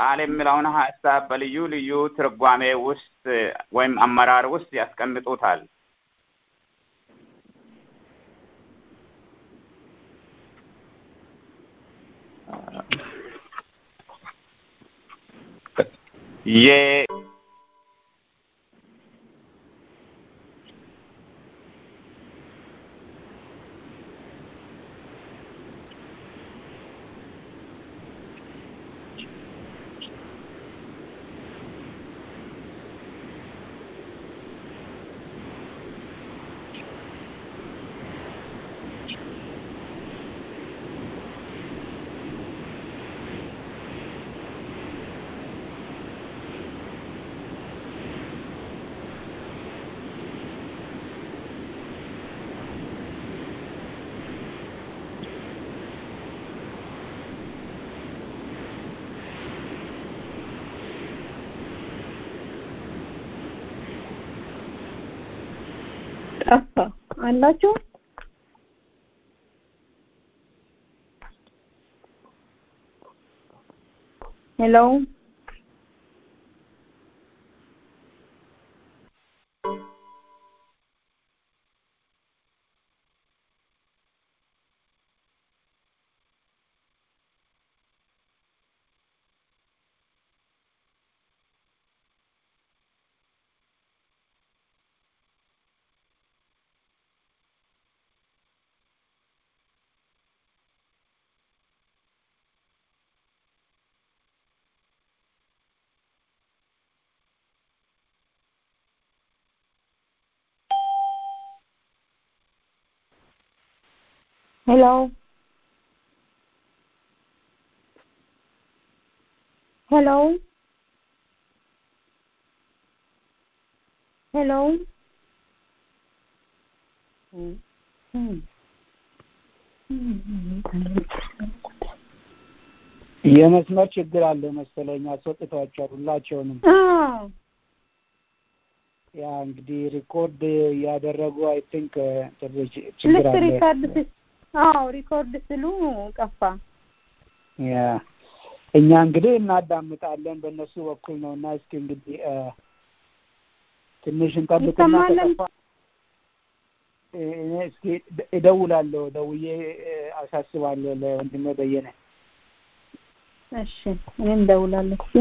ቃል የሚለውን ሀሳብ በልዩ ልዩ ትርጓሜ ውስጥ ወይም አመራር ውስጥ ያስቀምጡታል። የ ጠፋ አላችሁ? ሄሎ ሄሎ ሄሎ ሄሎ የመስመር ችግር አለ መሰለኝ አስወጥቷቸዋል ሁላቸውንም አዎ ያ እንግዲህ ሪኮርድ እያደረጉ አይ ቲንክ ችግር ልክ አለ ሪካርድ ስ አዎ ሪኮርድ ስሉ ጠፋ ያ እኛ እንግዲህ እናዳምጣለን በእነሱ በኩል ነው እና እስኪ እንግዲህ እ ትንሽ እንጠብቅና ይሰማል? ከጠፋ እ እኔ እስኪ ደ- እደውላለሁ ደውዬ እ አሳስባለሁ ለወንድሜ በየነ እሺ እኔም እደውላለሁ እሺ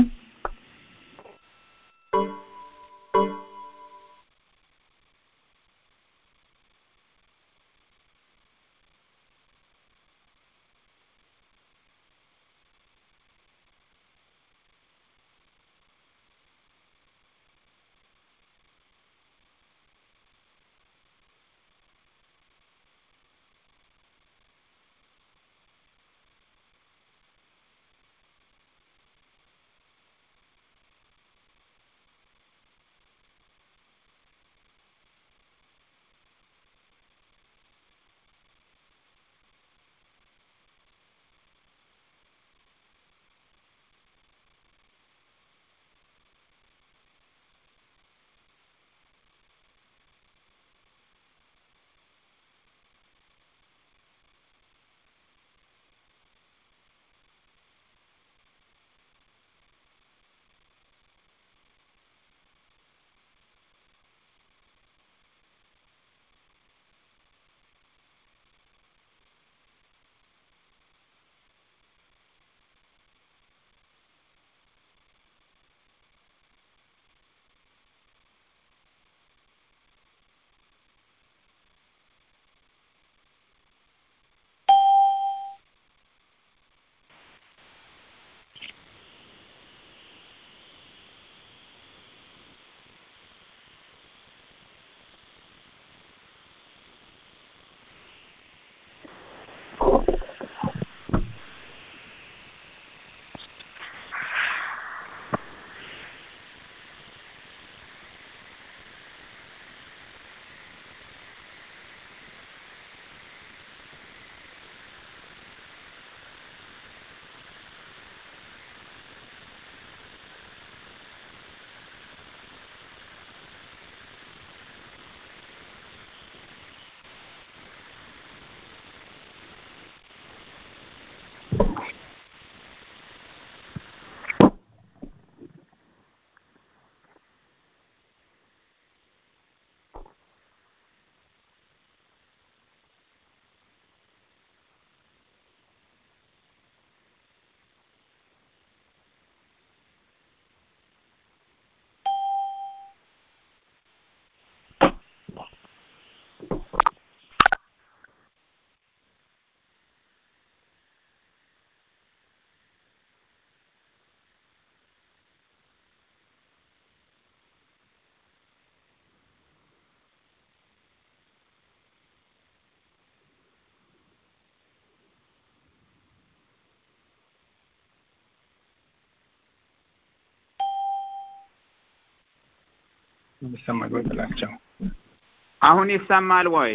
ይሰማል ወይ ብላቸው አሁን ይሰማል ወይ?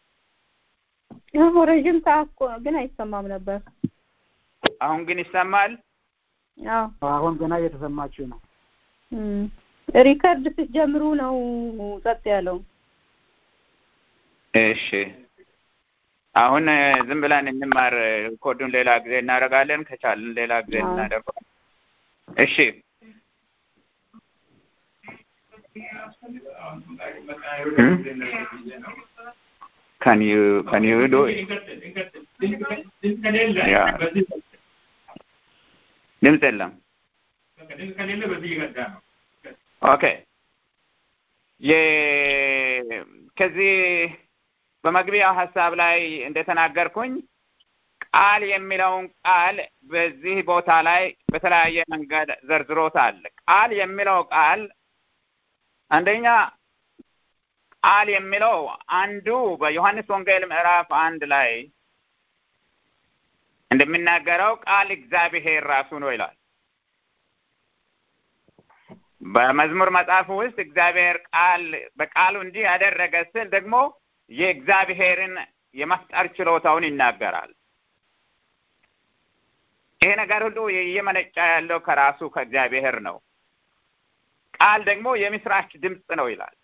ያው ረዥም ሰዓት እኮ ግን አይሰማም ነበር። አሁን ግን ይሰማል። አዎ አሁን ገና እየተሰማችሁ ነው። እም፣ ሪከርድ ስትጀምሩ ነው ጸጥ ያለው። እሺ አሁን እ፣ ዝም ብለን እንማር። ኮዱን ሌላ ጊዜ እናደርጋለን፣ ከቻልን ሌላ ጊዜ አዎ። እናደርጋለን። እሺ Can you can you do it? Yeah. ድምፅ የለም። ኦኬ የ- ከዚህ በመግቢያው ሀሳብ ላይ እንደተናገርኩኝ ቃል የሚለውን ቃል በዚህ ቦታ ላይ በተለያየ መንገድ ዘርዝሮታል። ቃል የሚለው ቃል አንደኛ ቃል የሚለው አንዱ በዮሐንስ ወንጌል ምዕራፍ አንድ ላይ እንደሚናገረው ቃል እግዚአብሔር ራሱ ነው ይላል። በመዝሙር መጽሐፍ ውስጥ እግዚአብሔር ቃል በቃሉ እንዲህ ያደረገ ስል ደግሞ የእግዚአብሔርን የመፍጠር ችሎታውን ይናገራል። ይሄ ነገር ሁሉ እየመነጫ ያለው ከራሱ ከእግዚአብሔር ነው። ቃል ደግሞ የምስራች ድምፅ ነው ይላል።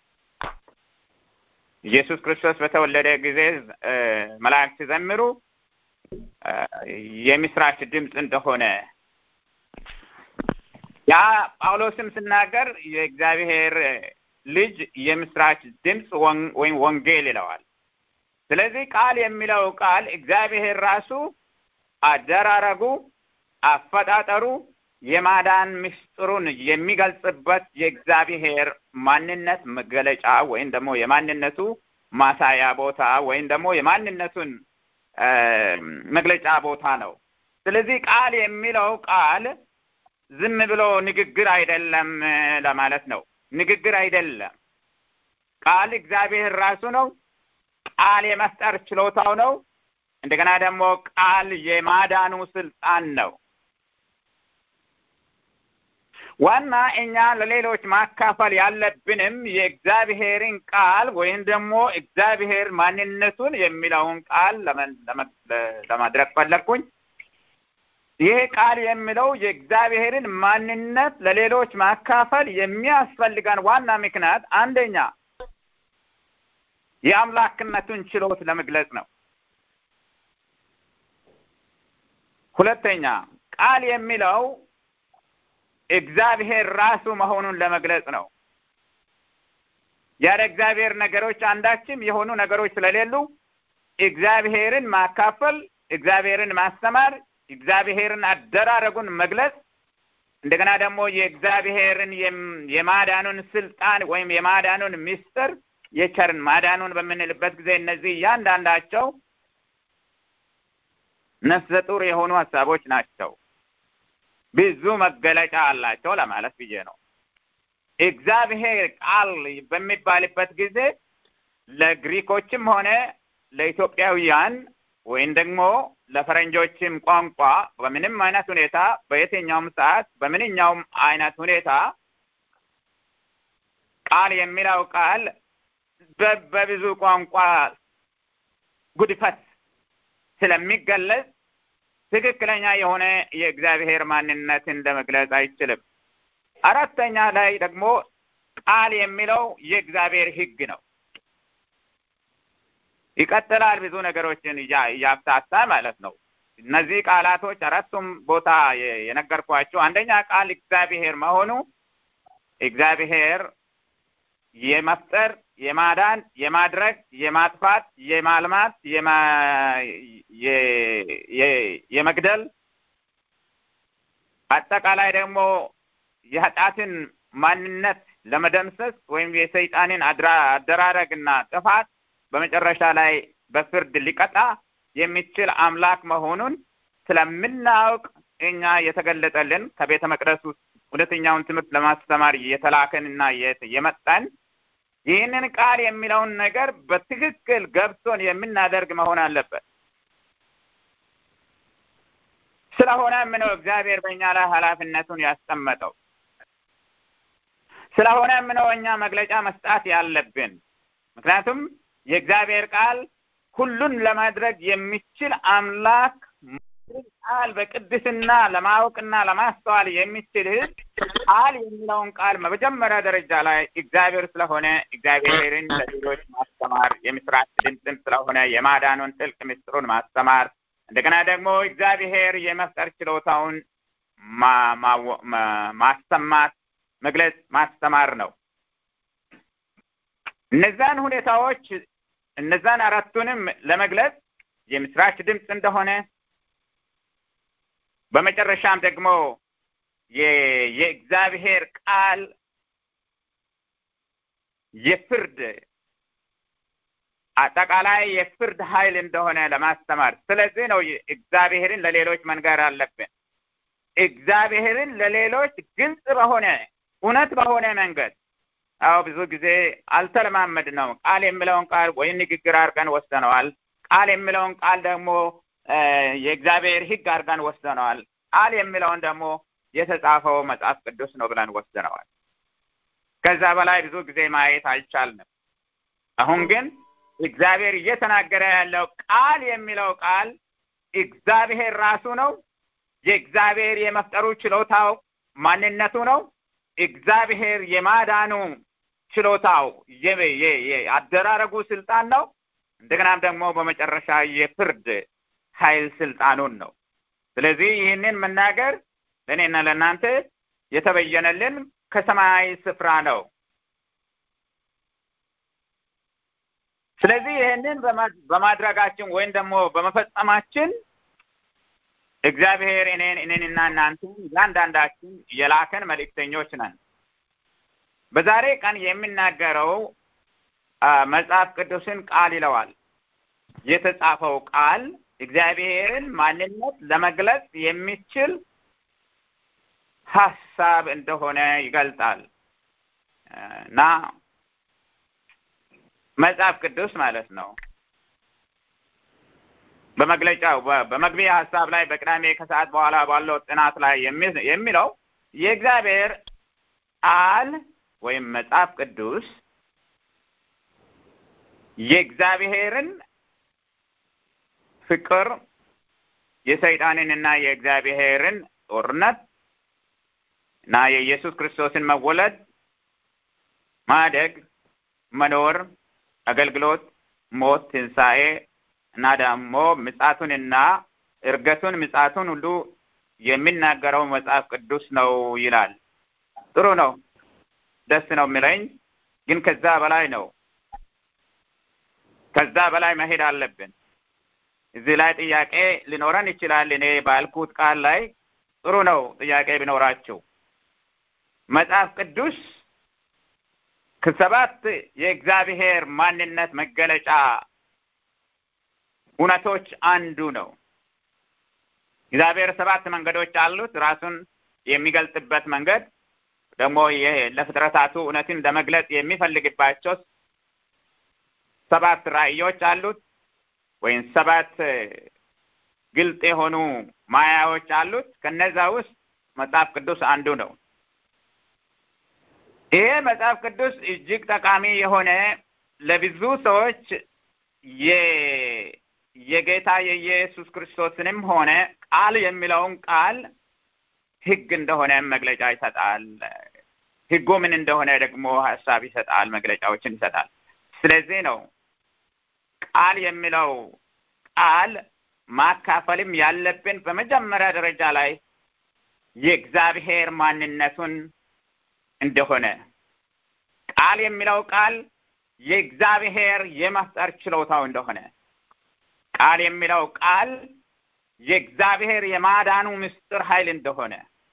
ኢየሱስ ክርስቶስ በተወለደ ጊዜ እ፣ መላእክት ሲዘምሩ እ፣ የምስራች ድምፅ እንደሆነ ያ ጳውሎስም ሲናገር የእግዚአብሔር ልጅ የምስራች ድምፅ ወን- ወይም ወንጌል ይለዋል። ስለዚህ ቃል የሚለው ቃል እግዚአብሔር ራሱ አደራረጉ፣ አፈጣጠሩ የማዳን ምስጢሩን የሚገልጽበት የእግዚአብሔር ማንነት መገለጫ ወይም ደግሞ የማንነቱ ማሳያ ቦታ ወይም ደግሞ የማንነቱን እ፣ መግለጫ ቦታ ነው። ስለዚህ ቃል የሚለው ቃል ዝም ብሎ ንግግር አይደለም እ፣ ለማለት ነው። ንግግር አይደለም። ቃል እግዚአብሔር ራሱ ነው። ቃል የመፍጠር ችሎታው ነው። እንደገና ደግሞ ቃል የማዳኑ ስልጣን ነው። ዋና እኛ ለሌሎች ማካፈል ያለብንም የእግዚአብሔርን ቃል ወይም ደግሞ እግዚአብሔር ማንነቱን የሚለውን ቃል ለመን- ለመ- ለማድረግ ፈለግኩኝ። ይሄ ቃል የሚለው የእግዚአብሔርን ማንነት ለሌሎች ማካፈል የሚያስፈልገን ዋና ምክንያት አንደኛ የአምላክነቱን ችሎት ለመግለጽ ነው። ሁለተኛ ቃል የሚለው እግዚአብሔር ራሱ መሆኑን ለመግለጽ ነው። ያለ እግዚአብሔር ነገሮች አንዳችም የሆኑ ነገሮች ስለሌሉ እግዚአብሔርን ማካፈል፣ እግዚአብሔርን ማስተማር፣ እግዚአብሔርን አደራረጉን መግለጽ እንደገና ደግሞ የእግዚአብሔርን የም- የማዳኑን ስልጣን ወይም የማዳኑን ምስጢር የቸርን ማዳኑን በምንልበት ጊዜ እነዚህ እያንዳንዳቸው ነፍሰ ጡር የሆኑ ሀሳቦች ናቸው። ብዙ መገለጫ አላቸው ለማለት ብዬ ነው። እግዚአብሔር ቃል በሚባልበት ጊዜ ለግሪኮችም ሆነ ለኢትዮጵያውያን ወይም ደግሞ ለፈረንጆችም ቋንቋ በምንም አይነት ሁኔታ በየትኛውም ሰዓት በምንኛውም አይነት ሁኔታ ቃል የሚለው ቃል በ- በብዙ ቋንቋ ጉድፈት ስለሚገለጽ ትክክለኛ የሆነ የእግዚአብሔር ማንነትን ለመግለጽ አይችልም። አራተኛ ላይ ደግሞ ቃል የሚለው የእግዚአብሔር ሕግ ነው። ይቀጥላል ብዙ ነገሮችን እያ- እያፍታታ ማለት ነው። እነዚህ ቃላቶች አራቱም ቦታ የ- የነገርኳቸው አንደኛ ቃል እግዚአብሔር መሆኑ እግዚአብሔር የመፍጠር፣ የማዳን፣ የማድረግ፣ የማጥፋት፣ የማልማት፣ የማ- የ- የ- የመግደል አጠቃላይ ደግሞ የኃጢአትን ማንነት ለመደምሰስ ወይም የሰይጣንን አድራ- አደራረግና ጥፋት በመጨረሻ ላይ በፍርድ ሊቀጣ የሚችል አምላክ መሆኑን ስለምናውቅ እኛ የተገለጠልን ከቤተ መቅደስ ውስጥ እውነተኛውን ትምህርት ለማስተማር የተላከንና የት- የመጣን ይህንን ቃል የሚለውን ነገር በትክክል ገብቶን የምናደርግ መሆን አለበት። ስለሆነም ነው እግዚአብሔር በእኛ ላይ ኃላፊነቱን ያስቀመጠው። ስለሆነም ነው እኛ መግለጫ መስጣት ያለብን። ምክንያቱም የእግዚአብሔር ቃል ሁሉን ለማድረግ የሚችል አምላክ ቃል በቅድስና ለማወቅና ለማስተዋል የሚችል ሕዝብ ቃል የሚለውን ቃል በመጀመሪያ ደረጃ ላይ እግዚአብሔር ስለሆነ እግዚአብሔርን ለሌሎች ማስተማር የምስራች ድምፅም ስለሆነ የማዳኑን ጥልቅ ምስጢሩን ማስተማር እንደገና ደግሞ እግዚአብሔር የመፍጠር ችሎታውን ማሰማት፣ መግለጽ፣ ማስተማር ነው። እነዛን ሁኔታዎች እነዛን አራቱንም ለመግለጽ የምስራች ድምፅ እንደሆነ በመጨረሻም ደግሞ የእግዚአብሔር ቃል የፍርድ አጠቃላይ የፍርድ ኃይል እንደሆነ ለማስተማር ስለዚህ ነው እግዚአብሔርን ለሌሎች መንገር አለብን። እግዚአብሔርን ለሌሎች ግልጽ በሆነ እውነት በሆነ መንገድ አዎ ብዙ ጊዜ አልተለማመድ ነው። ቃል የሚለውን ቃል ወይ ንግግር አድርገን ወስደነዋል። ቃል የሚለውን ቃል ደግሞ የእግዚአብሔር ሕግ አድርገን ወስደነዋል። ቃል የሚለውን ደግሞ የተጻፈው መጽሐፍ ቅዱስ ነው ብለን ወስደነዋል። ከዛ በላይ ብዙ ጊዜ ማየት አልቻልንም። አሁን ግን እግዚአብሔር እየተናገረ ያለው ቃል የሚለው ቃል እግዚአብሔር ራሱ ነው። የእግዚአብሔር የመፍጠሩ ችሎታው ማንነቱ ነው። እግዚአብሔር የማዳኑ ችሎታው አደራረጉ ስልጣን ነው። እንደገናም ደግሞ በመጨረሻ የፍርድ ኃይል ስልጣኑን ነው። ስለዚህ ይህንን መናገር ለእኔና ለእናንተ የተበየነልን ከሰማያዊ ስፍራ ነው። ስለዚህ ይህንን በማድረጋችን ወይም ደግሞ በመፈጸማችን እግዚአብሔር እኔን እኔንና እናንተን እያንዳንዳችን የላከን መልእክተኞች ነን። በዛሬ ቀን የሚናገረው መጽሐፍ ቅዱስን ቃል ይለዋል። የተጻፈው ቃል እግዚአብሔርን ማንነት ለመግለጽ የሚችል ሀሳብ እንደሆነ ይገልጣል እና መጽሐፍ ቅዱስ ማለት ነው። በመግለጫው በመግቢያ ሀሳብ ላይ በቅዳሜ ከሰዓት በኋላ ባለው ጥናት ላይ የሚለው የእግዚአብሔር ቃል ወይም መጽሐፍ ቅዱስ የእግዚአብሔርን ፍቅር የሰይጣንንና የእግዚአብሔርን ጦርነት እና የኢየሱስ ክርስቶስን መወለድ፣ ማደግ፣ መኖር፣ አገልግሎት፣ ሞት፣ ትንሣኤ እና ደግሞ ምጻቱንና እርገቱን ምጻቱን ሁሉ የሚናገረው መጽሐፍ ቅዱስ ነው ይላል። ጥሩ ነው፣ ደስ ነው የሚለኝ። ግን ከዛ በላይ ነው። ከዛ በላይ መሄድ አለብን። እዚህ ላይ ጥያቄ ሊኖረን ይችላል። እኔ ባልኩት ቃል ላይ ጥሩ ነው ጥያቄ ቢኖራችሁ መጽሐፍ ቅዱስ ከሰባት የእግዚአብሔር ማንነት መገለጫ እውነቶች አንዱ ነው። እግዚአብሔር ሰባት መንገዶች አሉት። ራሱን የሚገልጥበት መንገድ ደግሞ ይሄ ለፍጥረታቱ እውነትን ለመግለጽ የሚፈልግባቸው ሰባት ራእዮች አሉት ወይም ሰባት ግልጥ የሆኑ ማያዎች አሉት። ከነዛ ውስጥ መጽሐፍ ቅዱስ አንዱ ነው። ይሄ መጽሐፍ ቅዱስ እጅግ ጠቃሚ የሆነ ለብዙ ሰዎች የጌታ የኢየሱስ ክርስቶስንም ሆነ ቃል የሚለውን ቃል ሕግ እንደሆነ መግለጫ ይሰጣል። ሕጉ ምን እንደሆነ ደግሞ ሀሳብ ይሰጣል፣ መግለጫዎችን ይሰጣል። ስለዚህ ነው ቃል የሚለው ቃል ማካፈልም ያለብን በመጀመሪያ ደረጃ ላይ የእግዚአብሔር ማንነቱን እንደሆነ ቃል የሚለው ቃል የእግዚአብሔር የመፍጠር ችሎታው እንደሆነ ቃል የሚለው ቃል የእግዚአብሔር የማዳኑ ምስጢር ኃይል እንደሆነ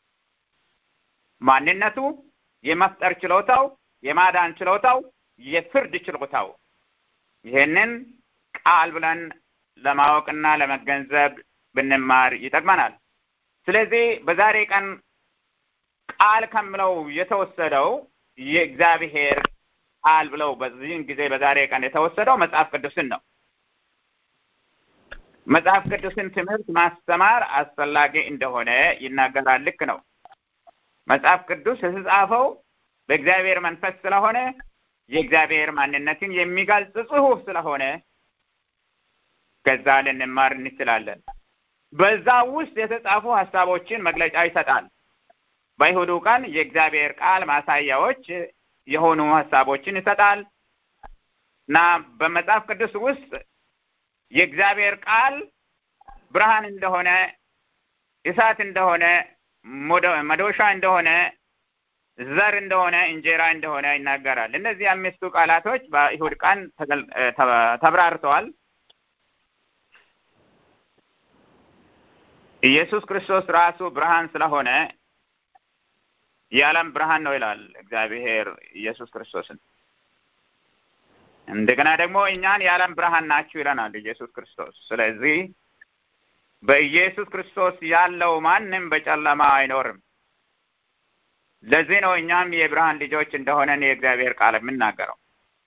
ማንነቱ፣ የመፍጠር ችሎታው፣ የማዳን ችሎታው፣ የፍርድ ችሎታው ይህንን ቃል ብለን ለማወቅና ለመገንዘብ ብንማር ይጠቅመናል። ስለዚህ በዛሬ ቀን ቃል ከምለው የተወሰደው የእግዚአብሔር ቃል ብለው በዚህን ጊዜ በዛሬ ቀን የተወሰደው መጽሐፍ ቅዱስን ነው። መጽሐፍ ቅዱስን ትምህርት ማስተማር አስፈላጊ እንደሆነ ይናገራል። ልክ ነው። መጽሐፍ ቅዱስ የተጻፈው በእግዚአብሔር መንፈስ ስለሆነ የእግዚአብሔር ማንነትን የሚገልጽ ጽሑፍ ስለሆነ ከዛ ልንማር እንችላለን። በዛ ውስጥ የተጻፉ ሀሳቦችን መግለጫ ይሰጣል። በይሁዱ ቀን የእግዚአብሔር ቃል ማሳያዎች የሆኑ ሀሳቦችን ይሰጣል እና በመጽሐፍ ቅዱስ ውስጥ የእግዚአብሔር ቃል ብርሃን እንደሆነ፣ እሳት እንደሆነ፣ መዶሻ እንደሆነ፣ ዘር እንደሆነ፣ እንጀራ እንደሆነ ይናገራል። እነዚህ አምስቱ ቃላቶች በይሁድ ቀን ተብራርተዋል። ኢየሱስ ክርስቶስ ራሱ ብርሃን ስለሆነ የዓለም ብርሃን ነው ይላል እግዚአብሔር ኢየሱስ ክርስቶስን። እንደገና ደግሞ እኛን የዓለም ብርሃን ናችሁ ይለናል ኢየሱስ ክርስቶስ። ስለዚህ በኢየሱስ ክርስቶስ ያለው ማንም በጨለማ አይኖርም። ለዚህ ነው እኛም የብርሃን ልጆች እንደሆነን የእግዚአብሔር ቃል የምናገረው።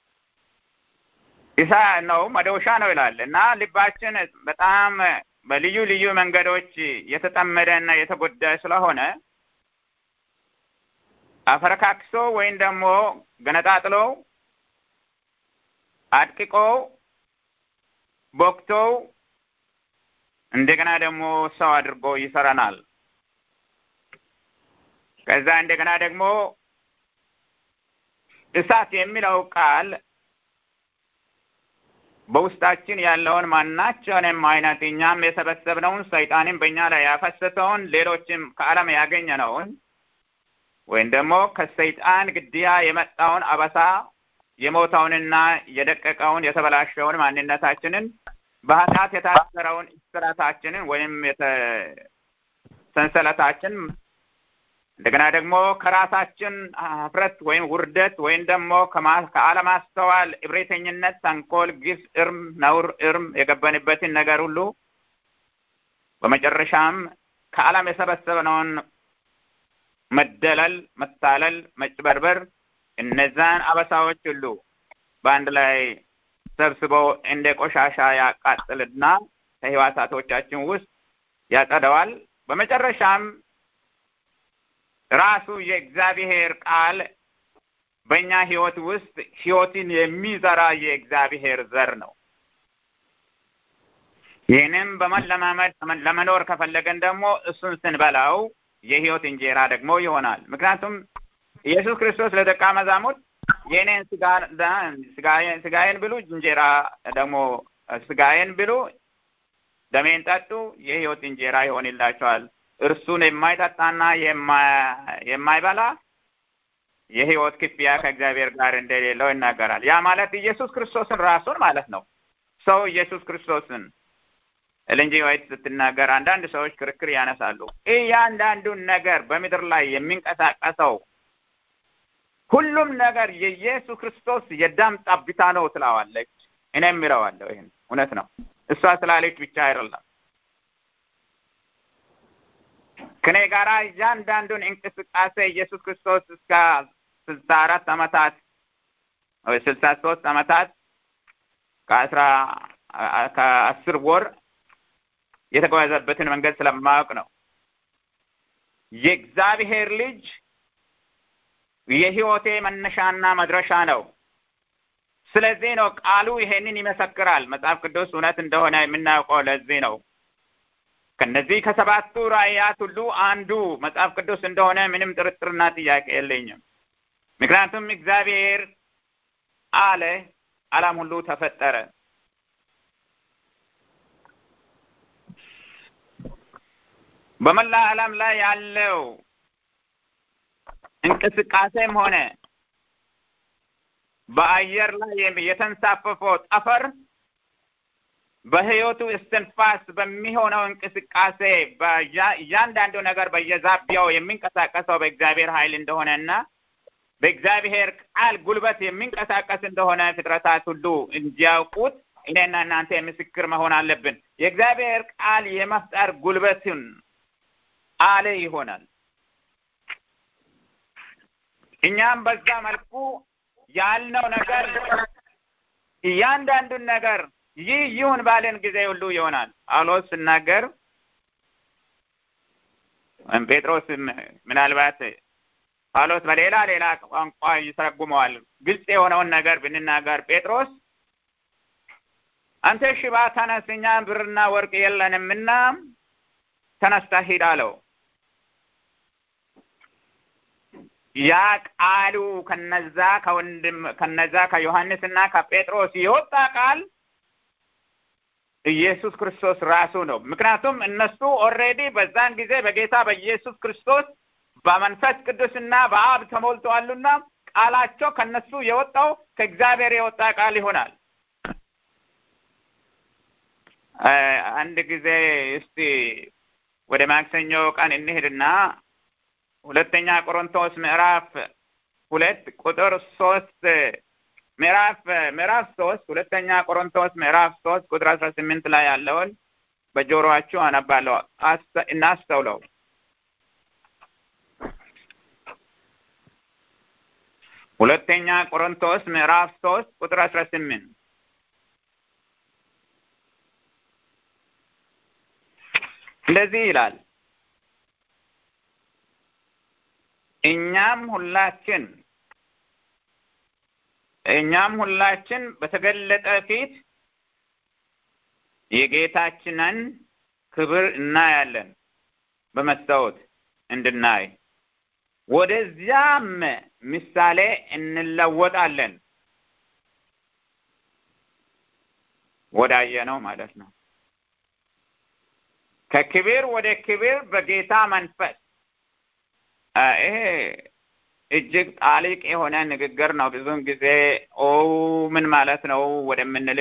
ኢሳ ነው መዶሻ ነው ይላል እና ልባችን በጣም በልዩ ልዩ መንገዶች የተጠመደ እና የተጎዳ ስለሆነ አፈረካክሶ ወይም ደግሞ ገነጣጥሎ አድቅቆ ቦክቶ እንደገና ደግሞ ሰው አድርጎ ይሰራናል። ከዛ እንደገና ደግሞ እሳት የሚለው ቃል በውስጣችን ያለውን ማናቸውንም አይነት እኛም የሰበሰብነውን ሰይጣንም በእኛ ላይ ያፈሰሰውን ሌሎችም ከዓለም ያገኘነውን ወይም ደግሞ ከሰይጣን ግድያ የመጣውን አበሳ የሞተውንና የደቀቀውን የተበላሸውን ማንነታችንን በኃጢአት የታሰረውን እስራታችንን ወይም ሰንሰለታችን እንደገና ደግሞ ከራሳችን ሀፍረት ወይም ውርደት ወይም ደግሞ ከአለማስተዋል፣ እብሪተኝነት፣ ተንኮል፣ ግፍ፣ እርም፣ ነውር፣ እርም የገበንበትን ነገር ሁሉ በመጨረሻም ከዓለም የሰበሰብነውን መደለል፣ መታለል፣ መጭበርበር እነዛን አበሳዎች ሁሉ በአንድ ላይ ሰብስበው እንደ ቆሻሻ ያቃጥልና ከህዋሳቶቻችን ውስጥ ያጸደዋል። በመጨረሻም ራሱ የእግዚአብሔር ቃል በእኛ ህይወት ውስጥ ህይወትን የሚዘራ የእግዚአብሔር ዘር ነው። ይህንም በመለማመድ ለመኖር ከፈለገን ደግሞ እሱን ስንበላው የህይወት እንጀራ ደግሞ ይሆናል። ምክንያቱም ኢየሱስ ክርስቶስ ለደቀ መዛሙርት የእኔን ስጋዬን ብሉ፣ እንጀራ ደግሞ ስጋዬን ብሉ፣ ደሜን ጠጡ፣ የህይወት እንጀራ ይሆንላቸዋል። እርሱን የማይጠጣና የማይበላ የህይወት ክፍያ ከእግዚአብሔር ጋር እንደሌለው ይናገራል። ያ ማለት ኢየሱስ ክርስቶስን ራሱን ማለት ነው። ሰው ኢየሱስ ክርስቶስን እልንጂ ወይት ስትናገር አንዳንድ ሰዎች ክርክር ያነሳሉ። እያንዳንዱን ነገር በምድር ላይ የሚንቀሳቀሰው ሁሉም ነገር የኢየሱስ ክርስቶስ የደም ጠብታ ነው ትለዋለች። እኔም እለዋለሁ። ይህን እውነት ነው። እሷ ስላለች ብቻ አይደለም። ከኔ ጋራ እያንዳንዱን እንቅስቃሴ ኢየሱስ ክርስቶስ እስከ ስልሳ አራት ዓመታት ወይ ስልሳ ሶስት ዓመታት ከአስራ ከአስር ወር የተጓዘበትን መንገድ ስለማወቅ ነው። የእግዚአብሔር ልጅ የህይወቴ መነሻና መድረሻ ነው። ስለዚህ ነው ቃሉ ይሄንን ይመሰክራል። መጽሐፍ ቅዱስ እውነት እንደሆነ የምናውቀው ለዚህ ነው። ከነዚህ ከሰባቱ ራእያት ሁሉ አንዱ መጽሐፍ ቅዱስ እንደሆነ ምንም ጥርጥርና ጥያቄ የለኝም። ምክንያቱም እግዚአብሔር አለ፣ ዓለም ሁሉ ተፈጠረ። በመላ ዓለም ላይ ያለው እንቅስቃሴም ሆነ በአየር ላይ የተንሳፈፈው ጠፈር በህይወቱ እስትንፋስ በሚሆነው እንቅስቃሴ እያንዳንዱ ነገር በየዛቢያው የሚንቀሳቀሰው በእግዚአብሔር ኃይል እንደሆነና በእግዚአብሔር ቃል ጉልበት የሚንቀሳቀስ እንደሆነ ፍጥረታት ሁሉ እንዲያውቁት እኔና እናንተ ምስክር መሆን አለብን። የእግዚአብሔር ቃል የመፍጠር ጉልበትን አለ ይሆናል። እኛም በዛ መልኩ ያልነው ነገር እያንዳንዱን ነገር ይህ ይሁን ባለን ጊዜ ሁሉ ይሆናል። ጳውሎስ ስናገር ወይም ጴጥሮስ ምናልባት ጳውሎስ በሌላ ሌላ ቋንቋ ይተረጉመዋል። ግልጽ የሆነውን ነገር ብንናገር ጴጥሮስ አንተ ሽባ ተነስ፣ እኛ ብርና ወርቅ የለንምና ተነስተህ ሂድ አለው። ያ ቃሉ ከነዛ ከወንድም ከነዛ ከዮሐንስና ከጴጥሮስ የወጣ ቃል ኢየሱስ ክርስቶስ ራሱ ነው። ምክንያቱም እነሱ ኦልሬዲ በዛን ጊዜ በጌታ በኢየሱስ ክርስቶስ በመንፈስ ቅዱስና በአብ ተሞልተዋሉና ቃላቸው ከነሱ የወጣው ከእግዚአብሔር የወጣ ቃል ይሆናል። አንድ ጊዜ እስቲ ወደ ማክሰኞ ቀን እንሄድና ሁለተኛ ቆሮንቶስ ምዕራፍ ሁለት ቁጥር ሶስት ምዕራፍ ምዕራፍ ሶስት ሁለተኛ ቆሮንቶስ ምዕራፍ ሶስት ቁጥር አስራ ስምንት ላይ ያለውን በጆሮአችሁ አነባለሁ። እናስተውለው። ሁለተኛ ቆሮንቶስ ምዕራፍ ሶስት ቁጥር አስራ ስምንት እንደዚህ ይላል እኛም ሁላችን እኛም ሁላችን በተገለጠ ፊት የጌታችንን ክብር እናያለን በመስታወት እንድናይ ወደዚያም ምሳሌ እንለወጣለን ወዳየ ነው ማለት ነው። ከክብር ወደ ክብር በጌታ መንፈስ ይሄ እጅግ ጣሊቅ የሆነ ንግግር ነው። ብዙውን ጊዜ ኦ ምን ማለት ነው ወደምንል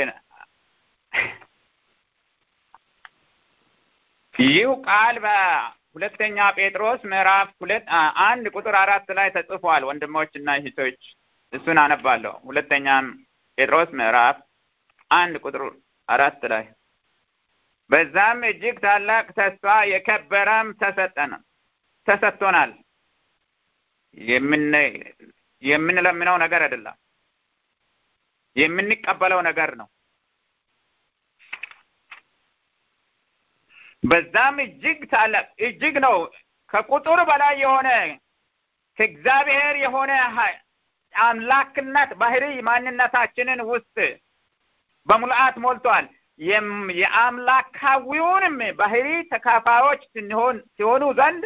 ይህ ቃል በሁለተኛ ጴጥሮስ ምዕራፍ ሁለት አንድ ቁጥር አራት ላይ ተጽፏል። ወንድሞችና እህቶች እሱን አነባለሁ። ሁለተኛም ጴጥሮስ ምዕራፍ አንድ ቁጥር አራት ላይ በዛም እጅግ ታላቅ ተስፋ የከበረም ተሰጠን ተሰጥቶናል። የምንለምነው ነገር አይደለም፣ የምንቀበለው ነገር ነው። በዛም እጅግ ታላቅ እጅግ ነው ከቁጥር በላይ የሆነ ከእግዚአብሔር የሆነ አምላክነት ባህሪ ማንነታችንን ውስጥ በሙልአት ሞልቷል። የአምላካዊውንም ባህሪ ተካፋዮች ስንሆን ሲሆኑ ዘንድ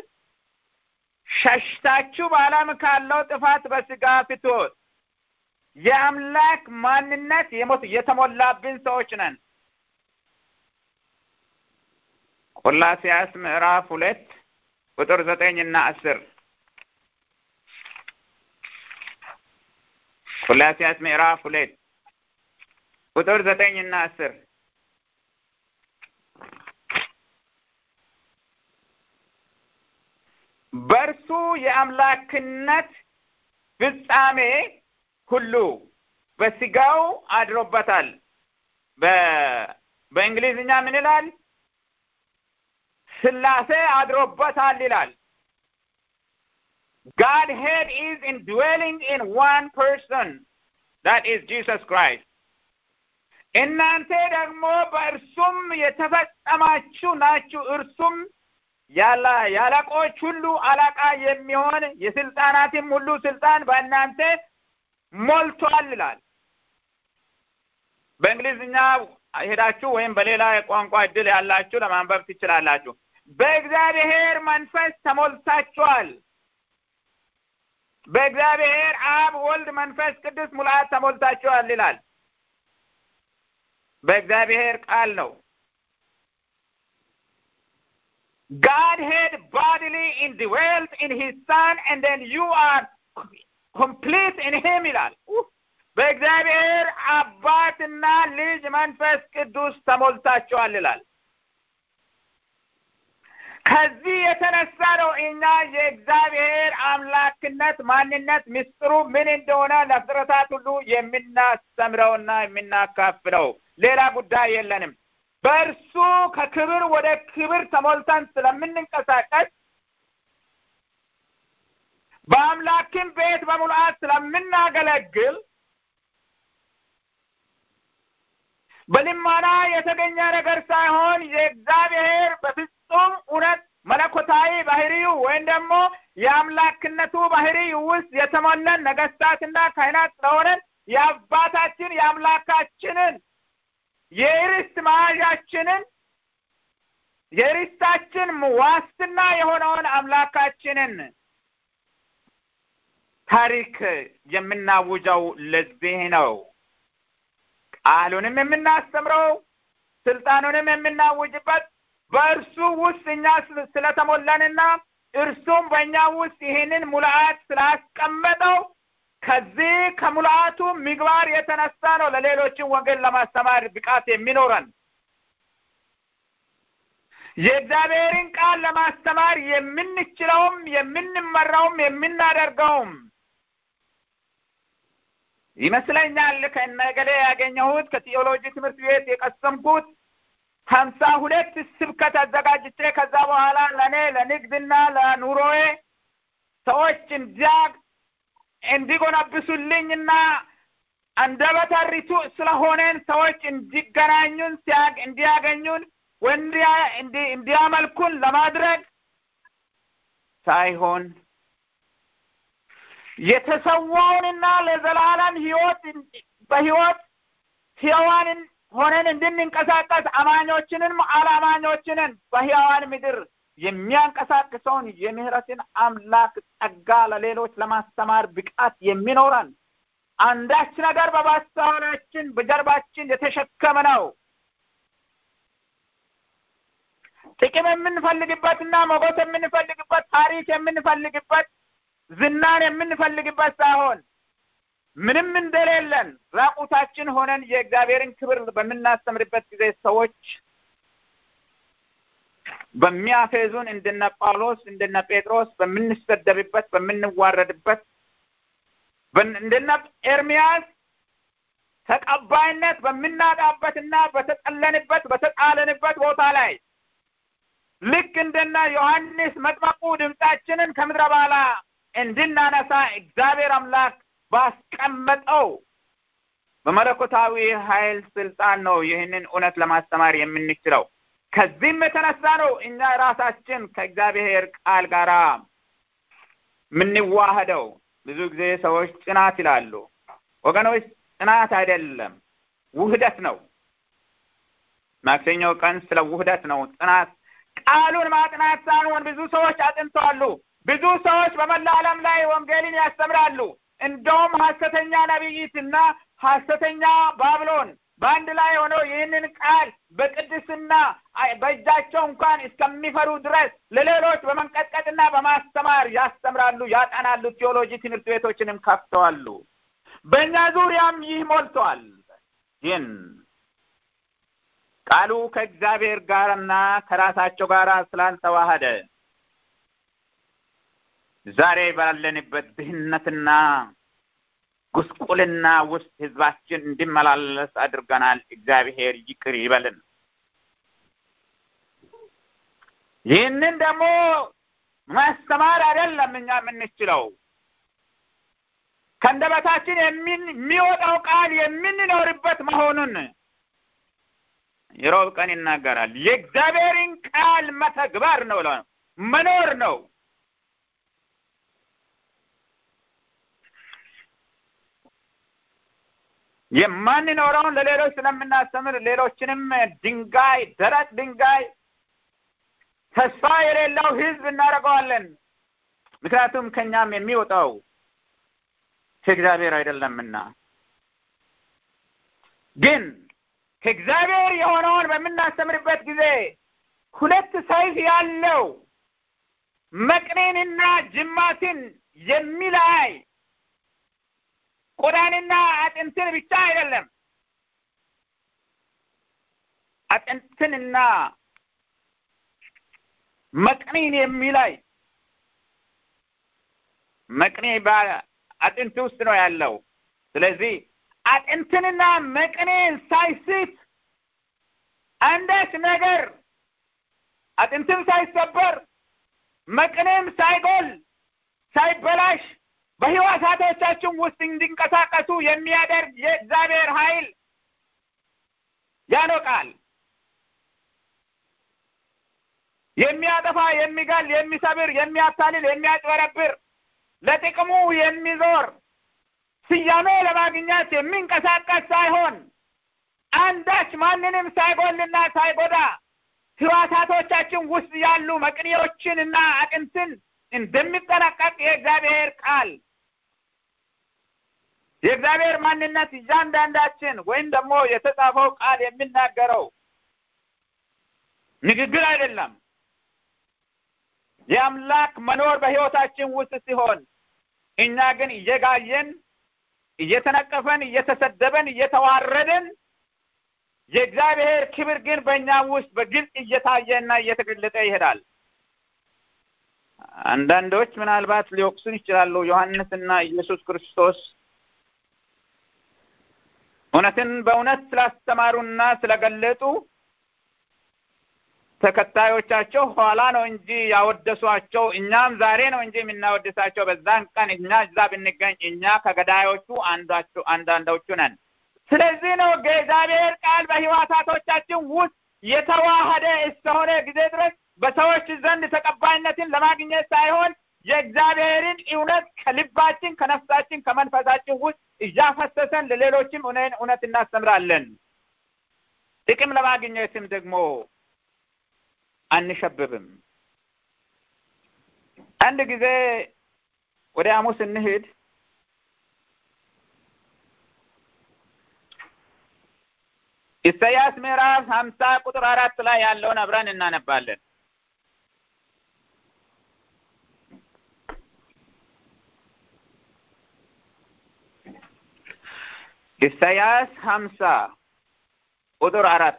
ሸሽታችሁ በዓለም ካለው ጥፋት በስጋ ፍትወት የአምላክ ማንነት የሞት የተሞላብን ሰዎች ነን። ቆላሲያስ ምዕራፍ ሁለት ቁጥር ዘጠኝ እና አስር ቆላሲያስ ምዕራፍ ሁለት ቁጥር ዘጠኝ እና አስር በእርሱ የአምላክነት ፍጻሜ ሁሉ በስጋው አድሮበታል። በእንግሊዝኛ ምን ይላል? ስላሴ አድሮበታል ይላል። God head is indwelling in one person that is Jesus Christ. እናንተ ደግሞ በእርሱም የተፈጸማችሁ ናችሁ። እርሱም ያለ የአለቆች ሁሉ አለቃ የሚሆን የስልጣናትም ሁሉ ስልጣን በእናንተ ሞልቷል ይላል። በእንግሊዝኛ ሄዳችሁ ወይም በሌላ የቋንቋ እድል ያላችሁ ለማንበብ ትችላላችሁ። በእግዚአብሔር መንፈስ ተሞልታችኋል። በእግዚአብሔር አብ፣ ወልድ፣ መንፈስ ቅዱስ ሙላት ተሞልታችኋል ይላል። በእግዚአብሔር ቃል ነው። Godhead bodily indwelt in his son and then you are complete in him ይላል። በእግዚአብሔር አባትና ልጅ መንፈስ ቅዱስ ተሞልታችኋል ይላል። ከዚህ የተነሳ ነው እኛ የእግዚአብሔር አምላክነት ማንነት ምስጢሩ ምን እንደሆነ ለፍጥረታት ሁሉ የምናስተምረውና የምናካፍለው ሌላ ጉዳይ የለንም። በእርሱ ከክብር ወደ ክብር ተሞልተን ስለምንንቀሳቀስ በአምላክን ቤት በሙሉአት ስለምናገለግል በልመና የተገኘ ነገር ሳይሆን የእግዚአብሔር በፍጹም እውነት መለኮታዊ ባህሪው ወይም ደግሞ የአምላክነቱ ባህሪ ውስጥ የተሞላን ነገስታትና ካህናት ስለሆነን የአባታችን የአምላካችንን የርስት መያዣችንን የርስታችን ዋስትና የሆነውን አምላካችንን ታሪክ የምናውጀው ለዚህ ነው። ቃሉንም የምናስተምረው ስልጣኑንም የምናውጅበት በእርሱ ውስጥ እኛ ስለተሞላንና እርሱም በእኛ ውስጥ ይህንን ሙልአት ስላስቀመጠው ከዚህ ከሙልአቱ ምግባር የተነሳ ነው ለሌሎችን ወንጌል ለማስተማር ብቃት የሚኖረን። የእግዚአብሔርን ቃል ለማስተማር የምንችለውም የምንመራውም የምናደርገውም ይመስለኛል ከነገሌ ያገኘሁት ከቴዎሎጂ ትምህርት ቤት የቀሰምኩት ሀምሳ ሁለት ስብከት አዘጋጅቼ ከዛ በኋላ ለእኔ ለንግድና ለኑሮዬ ሰዎች እንዲያ እንዲጎነብሱልኝና አንደበተ ርቱዕ ስለሆነን ሰዎች እንዲገናኙን እንዲያገኙን እንዲያመልኩን ለማድረግ ሳይሆን የተሰዋውንና ለዘላለም ህይወት በህይወት ሕያዋንን ሆነን እንድንንቀሳቀስ አማኞችንን አላማኞችንን በሕያዋን ምድር የሚያንቀሳቅሰውን የምህረትን አምላክ ጸጋ ለሌሎች ለማስተማር ብቃት የሚኖረን አንዳች ነገር በማስተዋላችን በጀርባችን የተሸከመ ነው። ጥቅም የምንፈልግበትና ሞገስ የምንፈልግበት ታሪክ የምንፈልግበት ዝናን የምንፈልግበት ሳይሆን ምንም እንደሌለን ራቁታችን ሆነን የእግዚአብሔርን ክብር በምናስተምርበት ጊዜ ሰዎች በሚያፌዙን እንደነ ጳውሎስ እንደነ ጴጥሮስ በምንሰደብበት በምንዋረድበት እንደነ ኤርሚያስ ተቀባይነት በምናጣበትና በተጠለንበት በተጣለንበት ቦታ ላይ ልክ እንደነ ዮሐንስ መጥመቁ ድምፃችንን ከምድረ በዳ እንድናነሳ እግዚአብሔር አምላክ ባስቀመጠው በመለኮታዊ ኃይል ስልጣን ነው ይህንን እውነት ለማስተማር የምንችለው። ከዚህም የተነሳ ነው እኛ ራሳችን ከእግዚአብሔር ቃል ጋር የምንዋህደው። ብዙ ጊዜ ሰዎች ጽናት ይላሉ። ወገኖች ጽናት አይደለም፣ ውህደት ነው። ማክሰኞ ቀን ስለ ውህደት ነው። ጽናት ቃሉን ማጥናት ሳይሆን ብዙ ሰዎች አጥንተዋሉ። ብዙ ሰዎች በመላ ዓለም ላይ ወንጌልን ያስተምራሉ። እንደውም ሐሰተኛ ነቢይትና ሐሰተኛ ባብሎን በአንድ ላይ ሆነው ይህንን ቃል በቅድስና በእጃቸው እንኳን እስከሚፈሩ ድረስ ለሌሎች በመንቀጥቀጥና በማስተማር ያስተምራሉ፣ ያጠናሉ። ቴዎሎጂ ትምህርት ቤቶችንም ከፍተዋሉ። በእኛ ዙሪያም ይህ ሞልቷል። ግን ቃሉ ከእግዚአብሔር ጋርና ከራሳቸው ጋር ስላልተዋሃደ ዛሬ ባለንበት ድህነትና ጉስቁልና ውስጥ ህዝባችን እንዲመላለስ አድርገናል። እግዚአብሔር ይቅር ይበልን። ይህንን ደግሞ ማስተማር አይደለም እኛ የምንችለው ከአንደበታችን የሚወጣው ቃል የምንኖርበት መሆኑን የሮብ ቀን ይናገራል። የእግዚአብሔርን ቃል መተግበር ነው፣ መኖር ነው። የማንኖረውን ለሌሎች ስለምናስተምር ሌሎችንም ድንጋይ ደረቅ ድንጋይ ተስፋ የሌለው ህዝብ እናደርገዋለን። ምክንያቱም ከኛም የሚወጣው ከእግዚአብሔር አይደለምና። ግን ከእግዚአብሔር የሆነውን በምናስተምርበት ጊዜ ሁለት ሰይፍ ያለው መቅኔንና ጅማትን የሚላይ ቆዳንና አጥንትን ብቻ አይደለም፣ አጥንትንና መቅኔን የሚላይ መቅኔ በአጥንት ውስጥ ነው ያለው። ስለዚህ አጥንትንና መቅኔን ሳይስት አንዳች ነገር አጥንትም ሳይሰበር መቅኔም ሳይጎል ሳይበላሽ በሕዋሳቶቻችን ውስጥ እንዲንቀሳቀሱ የሚያደርግ የእግዚአብሔር ኃይል ያ ነው ቃል። የሚያጠፋ፣ የሚገል፣ የሚሰብር፣ የሚያታልል፣ የሚያጭበረብር ለጥቅሙ የሚዞር ስያሜ ለማግኘት የሚንቀሳቀስ ሳይሆን አንዳች ማንንም ሳይጎልና ሳይጎዳ ሕዋሳቶቻችን ውስጥ ያሉ መቅኔዎችንና አጥንትን እንደሚጠነቀቅ የእግዚአብሔር ቃል የእግዚአብሔር ማንነት እያንዳንዳችን ወይም ደግሞ የተጻፈው ቃል የሚናገረው ንግግር አይደለም። የአምላክ መኖር በሕይወታችን ውስጥ ሲሆን እኛ ግን እየጋየን፣ እየተነቀፈን፣ እየተሰደበን፣ እየተዋረድን የእግዚአብሔር ክብር ግን በእኛ ውስጥ በግልጽ እየታየና እየተገለጠ ይሄዳል። አንዳንዶች ምናልባት ሊወቅሱን ይችላሉ። ዮሐንስና ኢየሱስ ክርስቶስ እውነትን በእውነት ስላስተማሩና ስለገለጡ ተከታዮቻቸው ኋላ ነው እንጂ ያወደሷቸው፣ እኛም ዛሬ ነው እንጂ የምናወድሳቸው። በዛን ቀን እኛ እዛ ብንገኝ እኛ ከገዳዮቹ አንዳቸው አንዳንዶቹ ነን። ስለዚህ ነው የእግዚአብሔር ቃል በሕዋሳቶቻችን ውስጥ የተዋሃደ እስከሆነ ጊዜ ድረስ በሰዎች ዘንድ ተቀባይነትን ለማግኘት ሳይሆን የእግዚአብሔርን እውነት ከልባችን፣ ከነፍሳችን፣ ከመንፈሳችን ውስጥ እያፈሰሰን ለሌሎችም እውነት እናስተምራለን። ጥቅም ለማግኘትም ደግሞ አንሸብብም። አንድ ጊዜ ወደ ሐሙስ እንሂድ። ኢሳያስ ምዕራፍ ሀምሳ ቁጥር አራት ላይ ያለውን አብረን እናነባለን። ኢሳያስ ሀምሳ ቁጥር አራት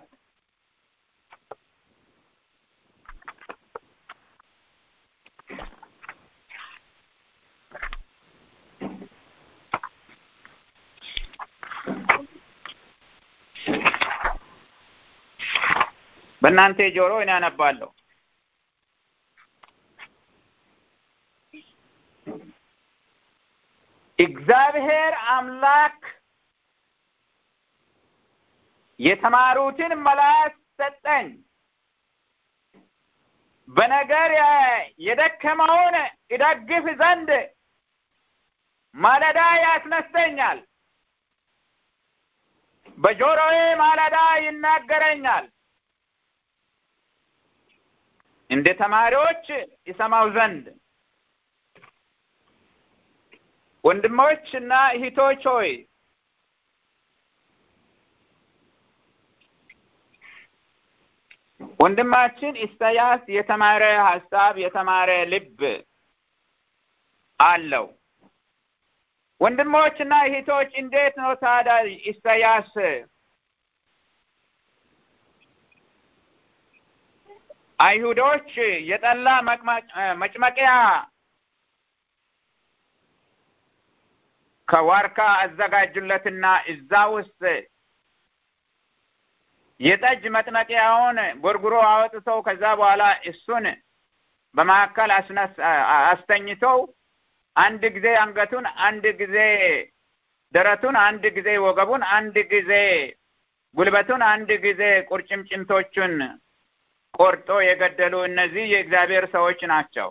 በእናንተ ጆሮ እኔ አነባለሁ። እግዚአብሔር አምላክ የተማሩትን መላስ ሰጠኝ፣ በነገር የደከመውን እደግፍ ዘንድ ማለዳ ያስነስተኛል፣ በጆሮዬ ማለዳ ይናገረኛል እንደ ተማሪዎች ይሰማው ዘንድ ወንድሞች እና እህቶች ሆይ ወንድማችን ኢሳያስ የተማረ ሀሳብ የተማረ ልብ አለው። ወንድሞች እና እህቶች እንዴት ነው ታዲያ ኢሳያስ አይሁዶች የጠላ መጭመቂያ ከዋርካ አዘጋጁለትና እዛ ውስጥ የጠጅ መጥመቂያውን ጎርጉሮ አወጥተው ከዛ በኋላ እሱን በመካከል አስነስ አስተኝተው አንድ ጊዜ አንገቱን፣ አንድ ጊዜ ደረቱን፣ አንድ ጊዜ ወገቡን፣ አንድ ጊዜ ጉልበቱን፣ አንድ ጊዜ ቁርጭምጭምቶቹን ቆርጦ የገደሉ እነዚህ የእግዚአብሔር ሰዎች ናቸው።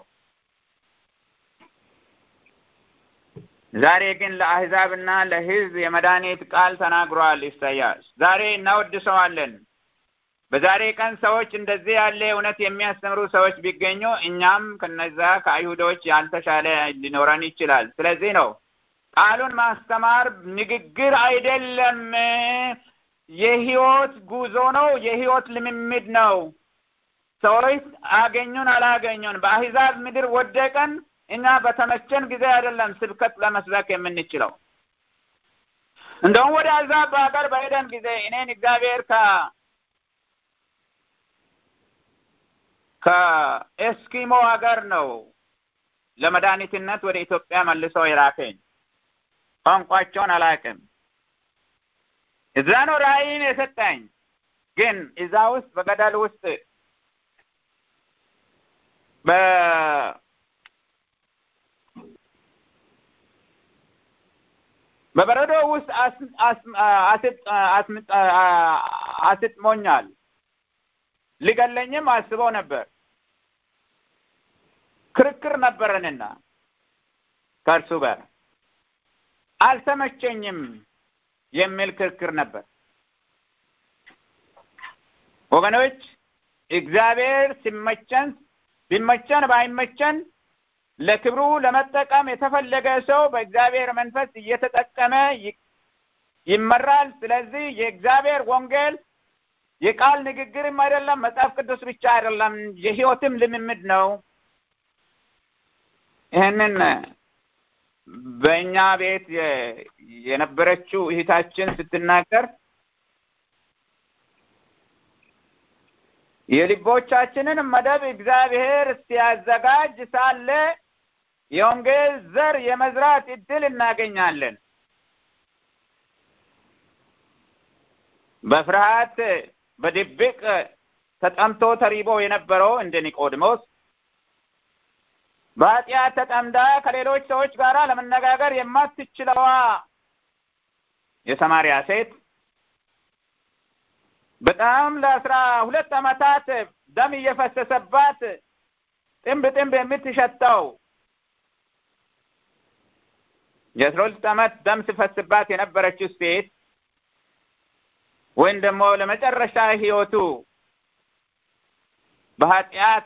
ዛሬ ግን ለአሕዛብና ለሕዝብ የመድኃኒት ቃል ተናግሯል ኢሳያስ። ዛሬ እናወድሰዋለን። በዛሬ ቀን ሰዎች እንደዚህ ያለ እውነት የሚያስተምሩ ሰዎች ቢገኙ እኛም ከነዛ ከአይሁዶች ያልተሻለ ሊኖረን ይችላል። ስለዚህ ነው ቃሉን ማስተማር ንግግር አይደለም፣ የህይወት ጉዞ ነው፣ የህይወት ልምምድ ነው። ሰዎች አገኙን አላገኙን በአሕዛብ ምድር ወደቀን እኛ በተመቸን ጊዜ አይደለም ስብከት ለመስበክ የምንችለው። እንደውም ወደ አሕዛብ በሀገር በሄደን ጊዜ እኔን እግዚአብሔር ከ ከኤስኪሞ ሀገር ነው ለመድኃኒትነት ወደ ኢትዮጵያ መልሶ የላከኝ። ቋንቋቸውን አላውቅም። እዛ ነው ራእይን የሰጠኝ። ግን እዛ ውስጥ በገደል ውስጥ በ በበረዶ ውስጥ አስጥሞኛል። ሊገለኝም አስበው ነበር። ክርክር ነበረንና ከእርሱ ጋር አልተመቸኝም የሚል ክርክር ነበር። ወገኖች እግዚአብሔር ሲመቸን ቢመቸን ባይመቸን ለክብሩ ለመጠቀም የተፈለገ ሰው በእግዚአብሔር መንፈስ እየተጠቀመ ይመራል። ስለዚህ የእግዚአብሔር ወንጌል የቃል ንግግርም አይደለም፣ መጽሐፍ ቅዱስ ብቻ አይደለም፣ የሕይወትም ልምምድ ነው። ይህንን በእኛ ቤት የነበረችው እህታችን ስትናገር የልቦቻችንን መደብ እግዚአብሔር ሲያዘጋጅ ሳለ የወንጌል ዘር የመዝራት እድል እናገኛለን። በፍርሃት በድብቅ ተጠምቶ ተሪቦ የነበረው እንደ ኒቆዲሞስ በኃጢአት ተጠምዳ ከሌሎች ሰዎች ጋር ለመነጋገር የማትችለዋ የሰማርያ ሴት በጣም ለአስራ ሁለት ዓመታት ደም እየፈሰሰባት ጥንብ ጥንብ የምትሸተው የአስራ ሁለት ዓመት ደም ሲፈስባት የነበረችው ሴት ወይም ደግሞ ለመጨረሻ ሕይወቱ በኃጢአት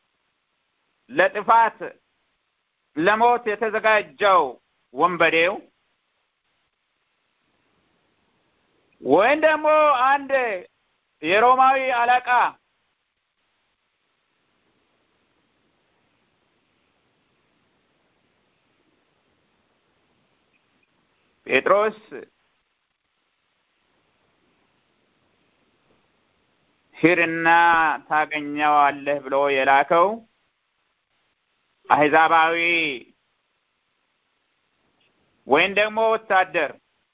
ለጥፋት ለሞት የተዘጋጀው ወንበዴው ወይም ደግሞ አንድ የሮማዊ አለቃ ጴጥሮስ ሂድና ታገኘዋለህ ብሎ የላከው አህዛባዊ ወይም ደግሞ ወታደር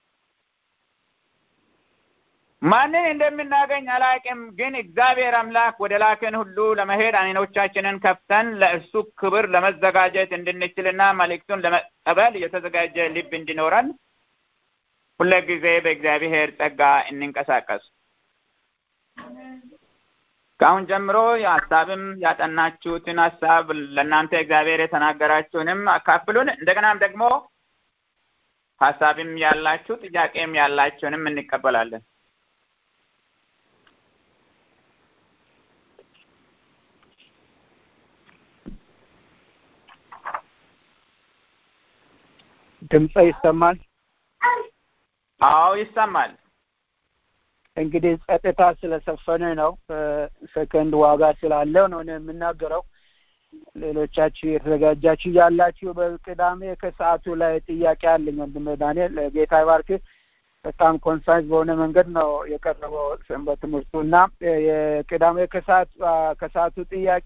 ማንን እንደምናገኝ አላውቅም፣ ግን እግዚአብሔር አምላክ ወደ ላከን ሁሉ ለመሄድ አይኖቻችንን ከፍተን ለእርሱ ክብር ለመዘጋጀት እንድንችልና መልእክቱን ለመቀበል የተዘጋጀ ልብ እንዲኖረን ሁልጊዜ በእግዚአብሔር ጸጋ እንንቀሳቀስ። ከአሁን ጀምሮ ሀሳብም ያጠናችሁትን ሀሳብ ለእናንተ እግዚአብሔር የተናገራችሁንም አካፍሉን። እንደገናም ደግሞ ሀሳብም ያላችሁ ጥያቄም ያላችሁንም እንቀበላለን። ድምፀ ይሰማል? አዎ ይሰማል። እንግዲህ ጸጥታ ስለሰፈነ ነው። ሰከንድ ዋጋ ስላለው ነው የምናገረው። ሌሎቻችሁ የተዘጋጃችሁ ያላችሁ በቅዳሜ ከሰዓቱ ላይ ጥያቄ አለኝ። ወንድም ዳንኤል ጌታ ይባርክ። በጣም ኮንሳይዝ በሆነ መንገድ ነው የቀረበው ሰንበት ትምህርቱ እና የቅዳሜ ከሰዓት ከሰዓቱ ጥያቄ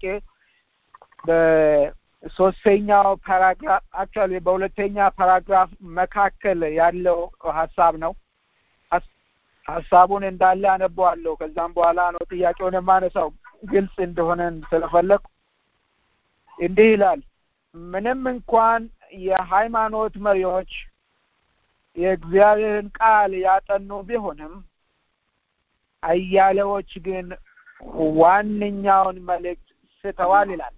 በሶስተኛው ፓራግራፍ አክቹዋሊ በሁለተኛ ፓራግራፍ መካከል ያለው ሀሳብ ነው። ሀሳቡን እንዳለ አነበዋለሁ። ከዛም በኋላ ነው ጥያቄውን የማነሳው ግልጽ እንደሆነ ስለፈለኩ እንዲህ ይላል። ምንም እንኳን የሃይማኖት መሪዎች የእግዚአብሔርን ቃል ያጠኑ ቢሆንም አያሌዎች ግን ዋነኛውን መልእክት ስተዋል ይላል።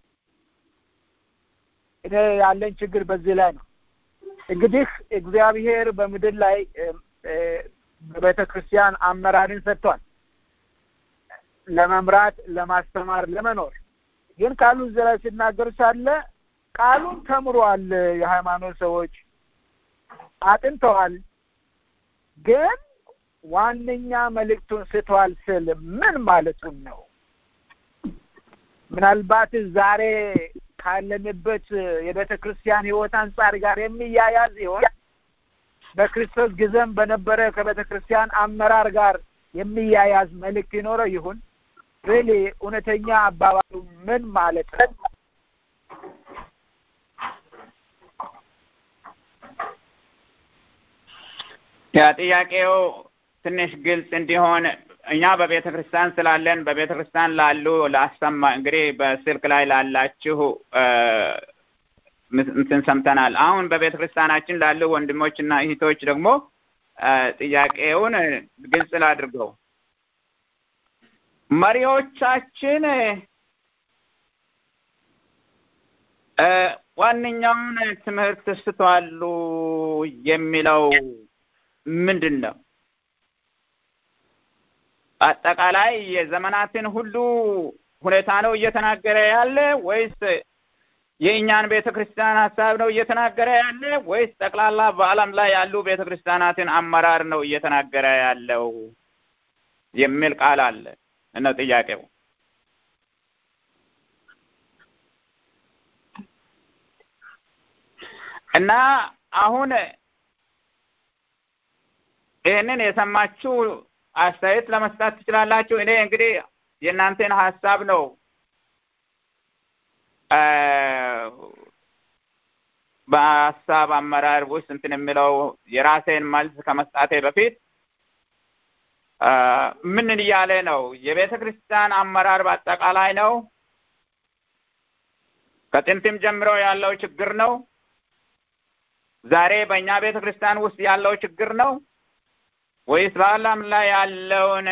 እኔ ያለኝ ችግር በዚህ ላይ ነው። እንግዲህ እግዚአብሔር በምድር ላይ በቤተ ክርስቲያን አመራርን ሰጥቷል፣ ለመምራት፣ ለማስተማር፣ ለመኖር ግን ቃሉ እዚህ ላይ ሲናገር ሳለ ቃሉን ተምሯል። የሃይማኖት ሰዎች አጥንተዋል፣ ግን ዋነኛ መልእክቱን ስተዋል ስል ምን ማለቱን ነው? ምናልባት ዛሬ ካለንበት የቤተ ክርስቲያን ሕይወት አንጻር ጋር የሚያያዝ ይሆን? በክርስቶስ ጊዜም በነበረ ከቤተ ክርስቲያን አመራር ጋር የሚያያዝ መልእክት ይኖረው ይሁን? ሪሊ እውነተኛ አባባሉ ምን ማለት ነው? ያ ጥያቄው ትንሽ ግልጽ እንዲሆን እኛ በቤተ ክርስቲያን ስላለን በቤተ ክርስቲያን ላሉ ላሰማ እንግዲህ በስልክ ላይ ላላችሁ እንትን ሰምተናል። አሁን በቤተ ክርስቲያናችን ላሉ ወንድሞችና እህቶች ደግሞ ጥያቄውን ግልጽ ላድርገው። መሪዎቻችን ዋነኛውን ትምህርት ስተዋሉ የሚለው ምንድን ነው? አጠቃላይ የዘመናትን ሁሉ ሁኔታ ነው እየተናገረ ያለ ወይስ የእኛን ቤተ ክርስቲያን ሀሳብ ነው እየተናገረ ያለ ወይስ ጠቅላላ በዓለም ላይ ያሉ ቤተ ክርስቲያናትን አመራር ነው እየተናገረ ያለው የሚል ቃል አለ ነው ጥያቄው። እና አሁን ይህንን የሰማችሁ አስተያየት ለመስጠት ትችላላችሁ። እኔ እንግዲህ የእናንተን ሀሳብ ነው በሀሳብ አመራር ውስጥ እንትን የሚለው የራሴን መልስ ከመስጣቴ በፊት ምን እያለ ነው? የቤተ ክርስቲያን አመራር በአጠቃላይ ነው ከጥንትም ጀምሮ ያለው ችግር ነው። ዛሬ በእኛ ቤተ ክርስቲያን ውስጥ ያለው ችግር ነው ወይስ በዓለም ላይ ያለውን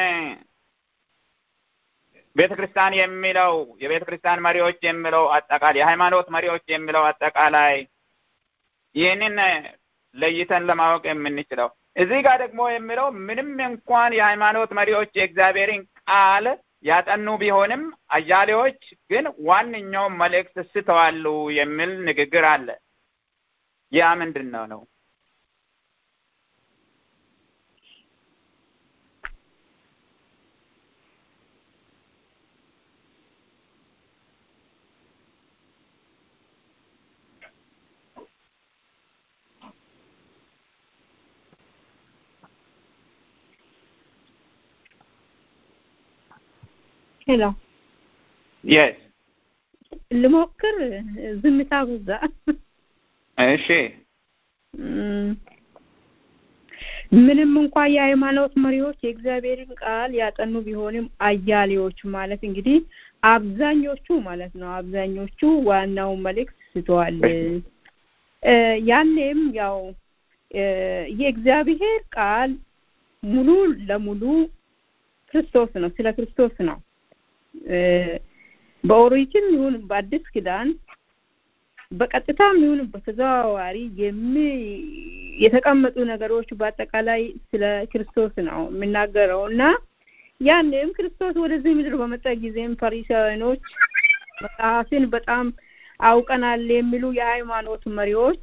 ቤተ ክርስቲያን የሚለው የቤተ ክርስቲያን መሪዎች የሚለው አጠቃላይ የሃይማኖት መሪዎች የሚለው አጠቃላይ ይህንን ለይተን ለማወቅ የምንችለው እዚህ ጋር ደግሞ የሚለው ምንም እንኳን የሃይማኖት መሪዎች የእግዚአብሔርን ቃል ያጠኑ ቢሆንም አያሌዎች ግን ዋነኛው መልእክት ስተዋሉ የሚል ንግግር አለ። ያ ምንድን ነው ነው? ሄሎ የስ ልሞክር። ዝምታ በዛ። እሺ ምንም እንኳ የሃይማኖት መሪዎች የእግዚአብሔርን ቃል ያጠኑ ቢሆንም አያሌዎቹ ማለት እንግዲህ አብዛኞቹ ማለት ነው አብዛኞቹ ዋናው መልእክት ስተዋል። ያኔም ያው የእግዚአብሔር ቃል ሙሉ ለሙሉ ክርስቶስ ነው፣ ስለ ክርስቶስ ነው። በኦሪትም ይሁን በአዲስ ኪዳን በቀጥታም ይሁን በተዘዋዋሪ የሚ የተቀመጡ ነገሮች በአጠቃላይ ስለ ክርስቶስ ነው የሚናገረው እና ያንም ክርስቶስ ወደዚህ ምድር በመጣ ጊዜም ፈሪሳውያኖች መጽሐፍን በጣም አውቀናል የሚሉ የሃይማኖት መሪዎች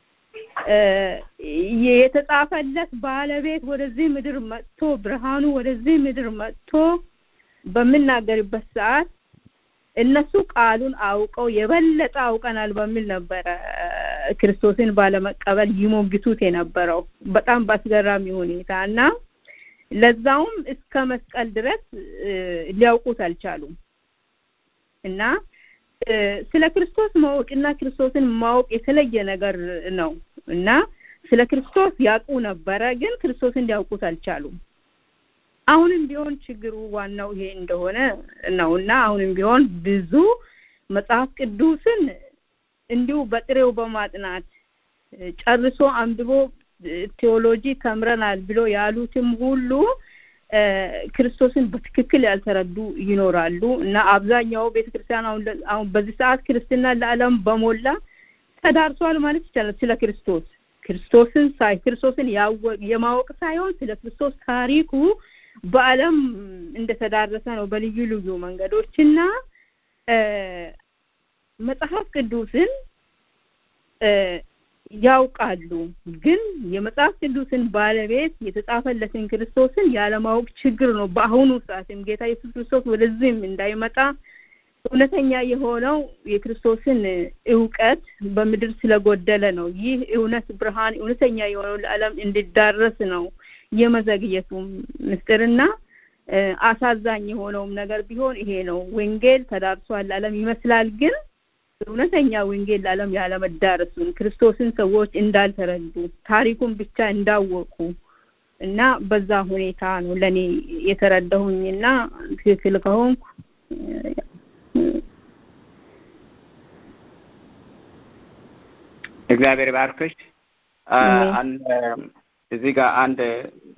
የተጻፈለት ባለቤት ወደዚህ ምድር መጥቶ ብርሃኑ ወደዚህ ምድር መጥቶ በምናገርበት ሰዓት እነሱ ቃሉን አውቀው የበለጠ አውቀናል በሚል ነበረ ክርስቶስን ባለመቀበል ይሞግቱት የነበረው በጣም በአስገራሚ ሁኔታ እና ለዛውም እስከ መስቀል ድረስ ሊያውቁት አልቻሉም እና ስለ ክርስቶስ ማወቅና ክርስቶስን ማወቅ የተለየ ነገር ነው እና ስለ ክርስቶስ ያውቁ ነበረ፣ ግን ክርስቶስን ሊያውቁት አልቻሉም። አሁንም ቢሆን ችግሩ ዋናው ይሄ እንደሆነ ነው እና አሁንም ቢሆን ብዙ መጽሐፍ ቅዱስን እንዲሁ በጥሬው በማጥናት ጨርሶ አንብቦ ቴዎሎጂ ተምረናል ብሎ ያሉትም ሁሉ ክርስቶስን በትክክል ያልተረዱ ይኖራሉ እና አብዛኛው ቤተክርስቲያን አሁን አሁን በዚህ ሰዓት ክርስትና ለዓለም በሞላ ተዳርሷል ማለት ይቻላል። ስለ ክርስቶስ ክርስቶስን ሳይ ክርስቶስን የማወቅ ሳይሆን ስለ ክርስቶስ ታሪኩ በዓለም እንደተዳረሰ ነው በልዩ ልዩ መንገዶችና መጽሐፍ ቅዱስን ያውቃሉ፣ ግን የመጽሐፍ ቅዱስን ባለቤት የተጻፈለትን ክርስቶስን ያለማወቅ ችግር ነው። በአሁኑ ሰዓትም ጌታ ኢየሱስ ክርስቶስ ወደዚህም እንዳይመጣ እውነተኛ የሆነው የክርስቶስን እውቀት በምድር ስለጎደለ ነው። ይህ እውነት ብርሃን እውነተኛ የሆነው ለዓለም እንዲዳረስ ነው የመዘግየቱ ምስጢርና አሳዛኝ የሆነውም ነገር ቢሆን ይሄ ነው። ወንጌል ተዳርሷል ለዓለም ይመስላል፣ ግን እውነተኛ ወንጌል ለዓለም ያለመዳረሱን ክርስቶስን ሰዎች እንዳልተረዱ ታሪኩን ብቻ እንዳወቁ እና በዛ ሁኔታ ነው ለእኔ የተረዳሁኝና ትክክል ከሆንኩ እግዚአብሔር ባርክሽ። እዚህ ጋር አንድ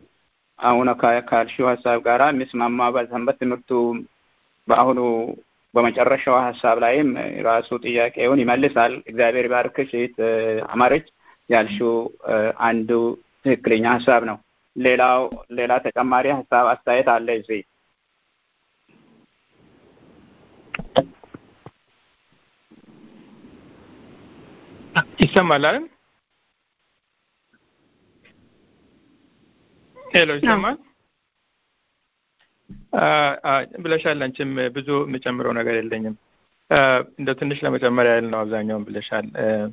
አሁን ካልሽው ሀሳብ ጋራ የሚስማማ በሰንበት ትምህርቱ በአሁኑ በመጨረሻው ሀሳብ ላይም ራሱ ጥያቄውን ይመልሳል። እግዚአብሔር ባርክሽ እህት አማረች ያልሽው አንዱ ትክክለኛ ሀሳብ ነው። ሌላው ሌላ ተጨማሪ ሀሳብ አስተያየት አለ እዚህ ይሰማል አይደል? ሄሎ ይሰማል ብለሻል። አንቺም ብዙ የምጨምረው ነገር የለኝም። እንደ ትንሽ ለመጨመር ያህል ነው። አብዛኛውን ብለሻል።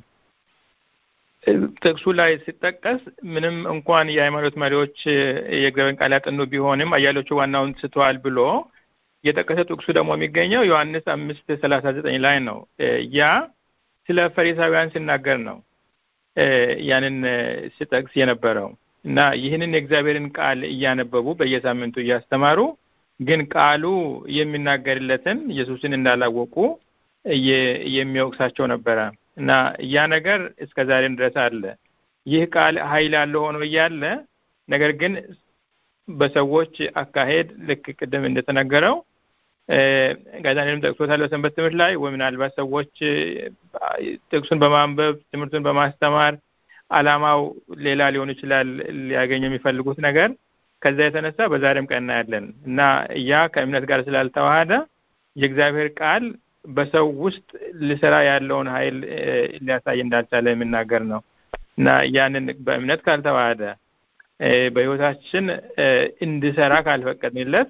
ጥቅሱ ላይ ሲጠቀስ ምንም እንኳን የሃይማኖት መሪዎች የእግዚአብሔርን ቃል ያጠኑ ቢሆንም አያሌዎቹ ዋናውን ስተዋል ብሎ የጠቀሰ ጥቅሱ ደግሞ የሚገኘው ዮሐንስ አምስት ሰላሳ ዘጠኝ ላይ ነው። ያ ስለ ፈሪሳውያን ሲናገር ነው ያንን ሲጠቅስ የነበረው እና ይህንን የእግዚአብሔርን ቃል እያነበቡ በየሳምንቱ እያስተማሩ ግን ቃሉ የሚናገርለትን ኢየሱስን እንዳላወቁ የሚወቅሳቸው ነበረ እና ያ ነገር እስከ ዛሬም ድረስ አለ። ይህ ቃል ኃይል ያለው ሆኖ እያለ ነገር ግን በሰዎች አካሄድ ልክ ቅድም እንደተነገረው ጋዛኔንም ጠቅሶታል በሰንበት ትምህርት ላይ ወይ ምናልባት ሰዎች ጥቅሱን በማንበብ ትምህርቱን በማስተማር አላማው ሌላ ሊሆን ይችላል ሊያገኙ የሚፈልጉት ነገር ከዛ የተነሳ በዛሬም ቀን እናያለን እና ያ ከእምነት ጋር ስላልተዋሃደ የእግዚአብሔር ቃል በሰው ውስጥ ሊሰራ ያለውን ኃይል ሊያሳይ እንዳልቻለ የሚናገር ነው እና ያንን በእምነት ካልተዋሃደ በሕይወታችን እንዲሰራ ካልፈቀድንለት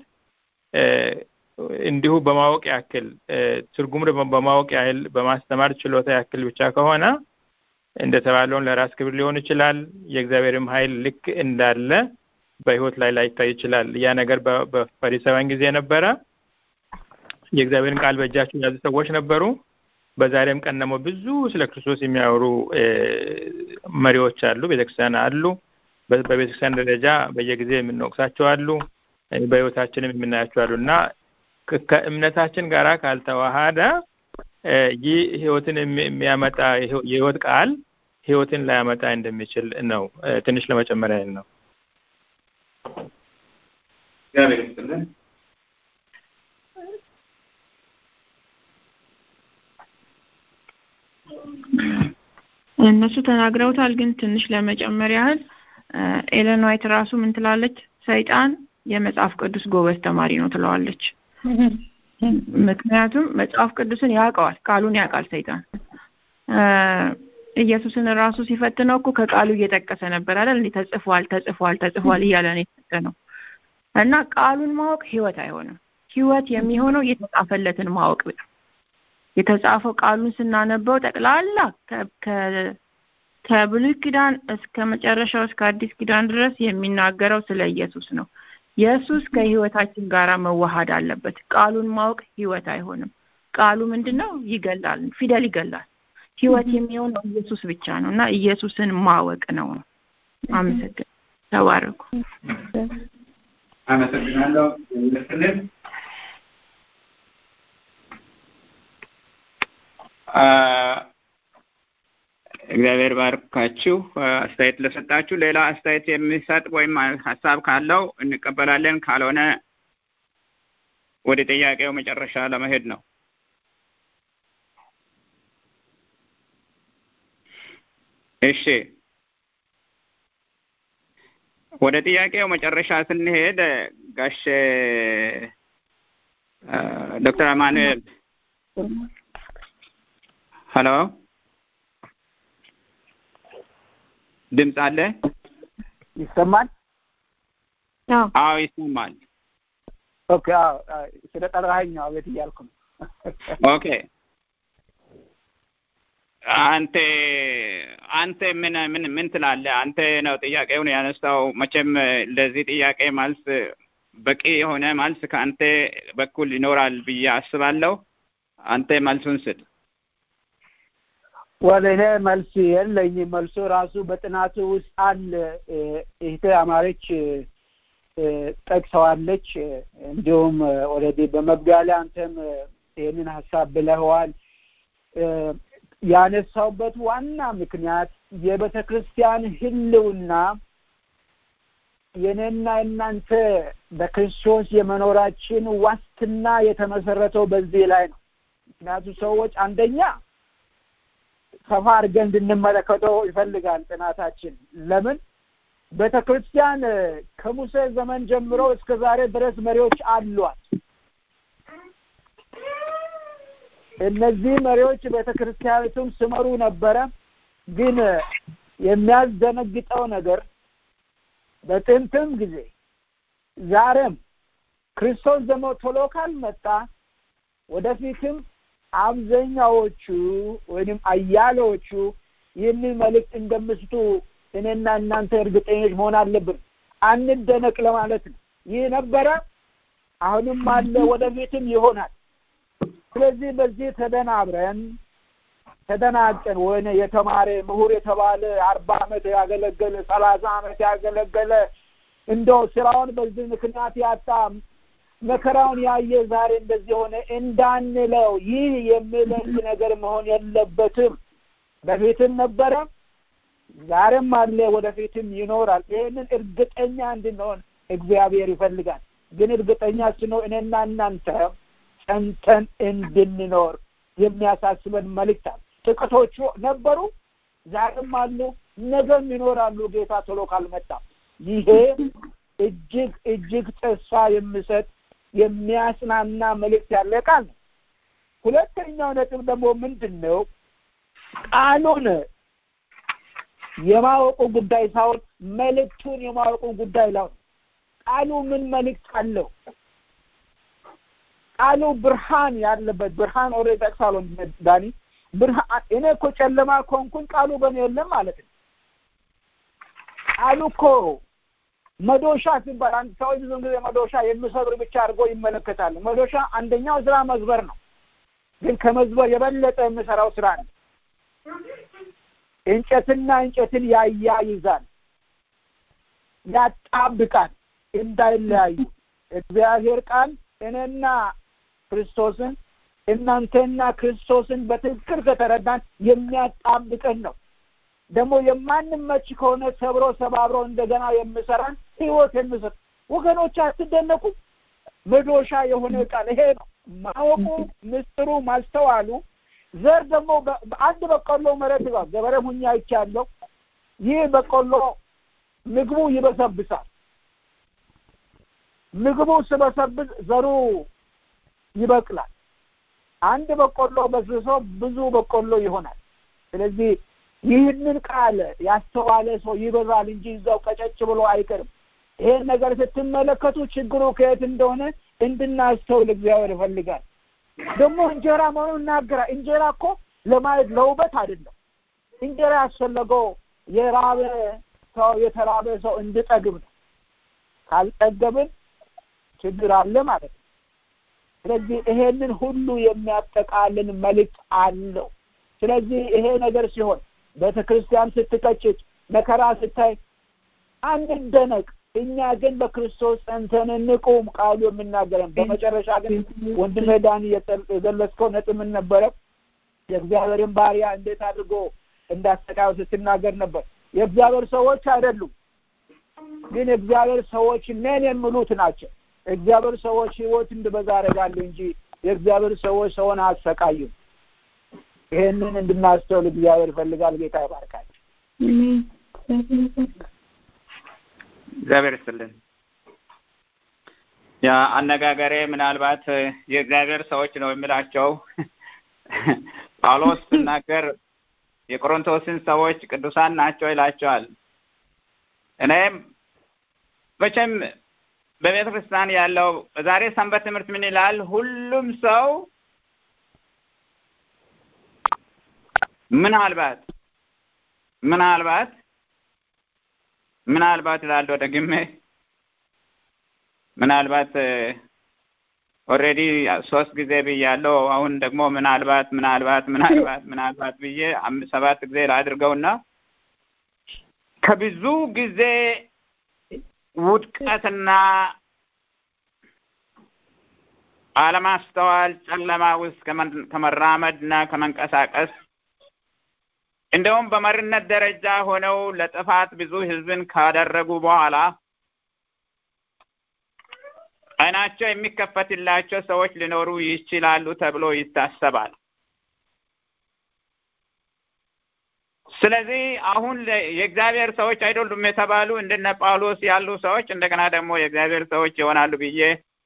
እንዲሁ በማወቅ ያክል ትርጉም በማወቅ ያህል በማስተማር ችሎታ ያክል ብቻ ከሆነ እንደተባለውን ለራስ ክብር ሊሆን ይችላል። የእግዚአብሔርም ኃይል ልክ እንዳለ በሕይወት ላይ ላይታይ ይችላል። ያ ነገር በፈሪሳውያን ጊዜ ነበረ። የእግዚአብሔርን ቃል በእጃቸው የያዙ ሰዎች ነበሩ። በዛሬም ቀን ደግሞ ብዙ ስለ ክርስቶስ የሚያወሩ መሪዎች አሉ፣ ቤተክርስቲያን አሉ። በቤተክርስቲያን ደረጃ በየጊዜ የምንወቅሳቸው አሉ፣ በሕይወታችንም የምናያቸው አሉ እና ከእምነታችን ጋር ካልተዋሃደ ይህ ህይወትን የሚያመጣ የህይወት ቃል ህይወትን ላያመጣ እንደሚችል ነው። ትንሽ ለመጨመር ያህል ነው። እግዚአብሔር ይስጥልን። እነሱ ተናግረውታል፣ ግን ትንሽ ለመጨመር ያህል ኤለን ዋይት ራሱ ምን ትላለች? ሰይጣን የመጽሐፍ ቅዱስ ጎበዝ ተማሪ ነው ትለዋለች። ምክንያቱም መጽሐፍ ቅዱስን ያውቀዋል፣ ቃሉን ያውቃል ሰይጣን። ኢየሱስን ራሱ ሲፈትነው እኮ ከቃሉ እየጠቀሰ ነበር አይደል? እንዴ ተጽፏል፣ ተጽፏል፣ ተጽፏል እያለ ነው የፈተነው። እና ቃሉን ማወቅ ህይወት አይሆንም። ህይወት የሚሆነው የተጻፈለትን ማወቅ ነው። የተጻፈው ቃሉን ስናነበው ጠቅላላ ከብሉይ ኪዳን እስከ መጨረሻው እስከ አዲስ ኪዳን ድረስ የሚናገረው ስለ ኢየሱስ ነው። ኢየሱስ ከህይወታችን ጋር መዋሃድ አለበት። ቃሉን ማወቅ ህይወት አይሆንም። ቃሉ ምንድን ነው? ይገላል፣ ፊደል ይገላል። ህይወት የሚሆነው ኢየሱስ ብቻ ነው እና ኢየሱስን ማወቅ ነው። አመሰግን። ተባረኩ። አመሰግናለሁ። ይመስልን እግዚአብሔር ባርካችሁ አስተያየት ለሰጣችሁ። ሌላ አስተያየት የሚሰጥ ወይም ሀሳብ ካለው እንቀበላለን። ካልሆነ ወደ ጥያቄው መጨረሻ ለመሄድ ነው። እሺ፣ ወደ ጥያቄው መጨረሻ ስንሄድ ጋሽ ዶክተር አማኑኤል ሄሎ ድምፅ አለ? ይሰማል? አዎ ይሰማል። ኦኬ። አዎ ስለ ጠራኸኝ ነው አቤት እያልኩ ነው። ኦኬ። አንተ አንተ ምን ምን ምን ትላለህ? አንተ ነው ጥያቄውን ያነሳው። መቼም ለዚህ ጥያቄ መልስ በቂ የሆነ መልስ ከአንተ በኩል ይኖራል ብዬ አስባለሁ። አንተ መልሱን ስጥ። ወደ እኔ መልስ የለኝም። መልሱ ራሱ በጥናቱ ውስጥ አለ። እህቴ አማረች ጠቅሰዋለች። እንዲሁም ኦልሬዲ በመግቢያ ላይ አንተም ይህንን ሀሳብ ብለኸዋል። ያነሳውበት ዋና ምክንያት የቤተ ክርስቲያን ሕልውና የኔና የእናንተ በክርስቶስ የመኖራችን ዋስትና የተመሰረተው በዚህ ላይ ነው። ምክንያቱም ሰዎች አንደኛ ሰፋ አድርገን እንድንመለከተው ይፈልጋል ጥናታችን። ለምን ቤተ ክርስቲያን ከሙሴ ዘመን ጀምሮ እስከ ዛሬ ድረስ መሪዎች አሏት። እነዚህ መሪዎች ቤተ ክርስቲያኒቱን ስመሩ ነበረ። ግን የሚያስደነግጠው ነገር በጥንትም ጊዜ ዛሬም ክርስቶስ ደግሞ ቶሎ ካልመጣ ወደፊትም አብዛኛዎቹ ወይም አያሌዎቹ ይህንን መልእክት እንደምስቱ እኔና እናንተ እርግጠኞች መሆን አለብን። አንደነቅ ለማለት ነው። ይህ ነበረ፣ አሁንም አለ፣ ወደፊትም ይሆናል። ስለዚህ በዚህ ተደናብረን ተደናቀን ወይነ የተማረ ምሁር የተባለ አርባ ዓመት ያገለገለ ሰላሳ ዓመት ያገለገለ እንደው ስራውን በዚህ ምክንያት ያጣ መከራውን ያየ ዛሬ እንደዚህ ሆነ እንዳንለው ይህ የሚለቅ ነገር መሆን የለበትም። በፊትም ነበረ፣ ዛሬም አለ፣ ወደፊትም ይኖራል። ይህንን እርግጠኛ እንድንሆን እግዚአብሔር ይፈልጋል። ግን እርግጠኛ ስንሆን እኔና እናንተ ጸንተን እንድንኖር የሚያሳስበን መልእክት አለ። ጥቂቶቹ ነበሩ፣ ዛሬም አሉ፣ ነገም ይኖራሉ ጌታ ቶሎ ካልመጣ። ይሄ እጅግ እጅግ ተስፋ የሚሰጥ የሚያጽናና መልእክት ያለ ቃል ነው። ሁለተኛው ነጥብ ደግሞ ምንድን ነው? ቃሉን የማወቁ ጉዳይ ሳይሆን መልእክቱን የማወቁ ጉዳይ ላይ ቃሉ ምን መልእክት አለው? ቃሉ ብርሃን ያለበት ብርሃን ኦልሬዲ ጠቅሳለሁ ዳኒ ብርሃን እኔ እኮ ጨለማ ከሆንኩኝ ቃሉ በእኔ የለም ማለት ነው። ቃሉ እኮ መዶሻ ሲባል አንድ ሰዎች ብዙ ጊዜ መዶሻ የሚሰብር ብቻ አድርጎ ይመለከታሉ። መዶሻ አንደኛው ስራ መዝበር ነው፣ ግን ከመዝበር የበለጠ የሚሰራው ስራ ነው። እንጨትና እንጨትን ያያይዛል፣ ያጣብቃል እንዳይለያዩ። እግዚአብሔር ቃል እኔና ክርስቶስን እናንተና ክርስቶስን በትክክል ከተረዳን የሚያጣብቀን ነው። ደግሞ የማንመች ከሆነ ሰብሮ ሰባብሮ እንደገና የሚሰራን ህይወት የሚሰጥ ወገኖች፣ አትደነቁ። መዶሻ የሆነ ቃል ይሄ ነው። ማወቁ፣ ምስጢሩ፣ ማስተዋሉ ዘር ደግሞ በአንድ በቆሎ መሬት ይባል ገበሬ ሁኛ አይቻለሁ። ይህ በቆሎ ምግቡ ይበሰብሳል። ምግቡ ስበሰብስ ዘሩ ይበቅላል። አንድ በቆሎ በስብሶ ብዙ በቆሎ ይሆናል። ስለዚህ ይህንን ቃል ያስተዋለ ሰው ይበዛል እንጂ እዛው ቀጨጭ ብሎ አይቀርም። ይሄን ነገር ስትመለከቱ ችግሩ ከየት እንደሆነ እንድናስተውል እግዚአብሔር ይፈልጋል። ደግሞ እንጀራ መሆኑን እናገራል። እንጀራ እኮ ለማየት ለውበት አይደለም። እንጀራ ያስፈለገው የራበ ሰው የተራበ ሰው እንድጠግብ ነው። ካልጠገብን ችግር አለ ማለት ነው። ስለዚህ ይሄንን ሁሉ የሚያጠቃልል መልእክት አለው። ስለዚህ ይሄ ነገር ሲሆን ቤተ ክርስቲያን ስትቀጭጭ፣ መከራ ስታይ አንደነቅ። እኛ ግን በክርስቶስ ጸንተን እንቁም፣ ቃሉ የምናገረን። በመጨረሻ ግን ወንድሜ ዳኒ የገለጽከው ነጥብ ምን ነበረ? የእግዚአብሔርን ባሪያ እንዴት አድርጎ እንዳሰቃዩ ስትናገር ነበር። የእግዚአብሔር ሰዎች አይደሉም፣ ግን የእግዚአብሔር ሰዎች ነን የሚሉት ናቸው። እግዚአብሔር ሰዎች ህይወት እንድበዛ ያደርጋሉ እንጂ የእግዚአብሔር ሰዎች ሰውን አያሰቃዩም። ይሄንን እንድናስተውል እግዚአብሔር ይፈልጋል። ጌታ ይባርካል። እግዚአብሔር ይስጥልን። ያ አነጋገሬ ምናልባት የእግዚአብሔር ሰዎች ነው የሚላቸው ጳውሎስ ሲናገር የቆሮንቶስን ሰዎች ቅዱሳን ናቸው ይላቸዋል። እኔም መቼም በቤተ ክርስቲያን ያለው በዛሬ ሰንበት ትምህርት ምን ይላል? ሁሉም ሰው ምናልባት ምናልባት ምናልባት እላለሁ ደግሜ ምናልባት ኦልሬዲ ሶስት ጊዜ ብያለሁ። አሁን ደግሞ ምናልባት ምናልባት ምናልባት ምናልባት ብዬ ሰባት ጊዜ ላድርገውና ከብዙ ጊዜ ውድቀትና አለማስተዋል ጨለማ ውስጥ ከመራመድና ከመንቀሳቀስ እንደውም በመሪነት ደረጃ ሆነው ለጥፋት ብዙ ሕዝብን ካደረጉ በኋላ ዓይናቸው የሚከፈትላቸው ሰዎች ሊኖሩ ይችላሉ ተብሎ ይታሰባል። ስለዚህ አሁን የእግዚአብሔር ሰዎች አይደሉም የተባሉ እንደነ ጳውሎስ ያሉ ሰዎች እንደገና ደግሞ የእግዚአብሔር ሰዎች ይሆናሉ ብዬ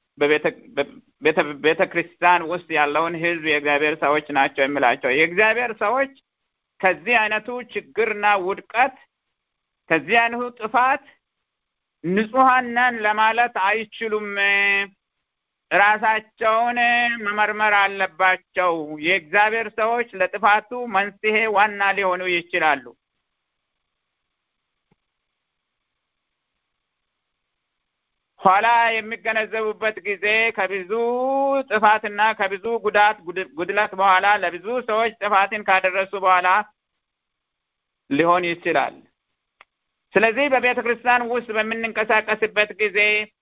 በቤተ ክርስቲያን ውስጥ ያለውን ሕዝብ የእግዚአብሔር ሰዎች ናቸው የሚላቸው የእግዚአብሔር ሰዎች ከዚህ አይነቱ ችግርና ውድቀት ከዚህ አይነቱ ጥፋት ንጹሐን ነን ለማለት አይችሉም። ራሳቸውን መመርመር አለባቸው። የእግዚአብሔር ሰዎች ለጥፋቱ መንስኤ ዋና ሊሆኑ ይችላሉ። ኋላ የሚገነዘቡበት ጊዜ ከብዙ ጥፋትና ከብዙ ጉዳት ጉድለት በኋላ ለብዙ ሰዎች ጥፋትን ካደረሱ በኋላ ሊሆን ይችላል። ስለዚህ በቤተ ክርስቲያን ውስጥ በምንንቀሳቀስበት ጊዜ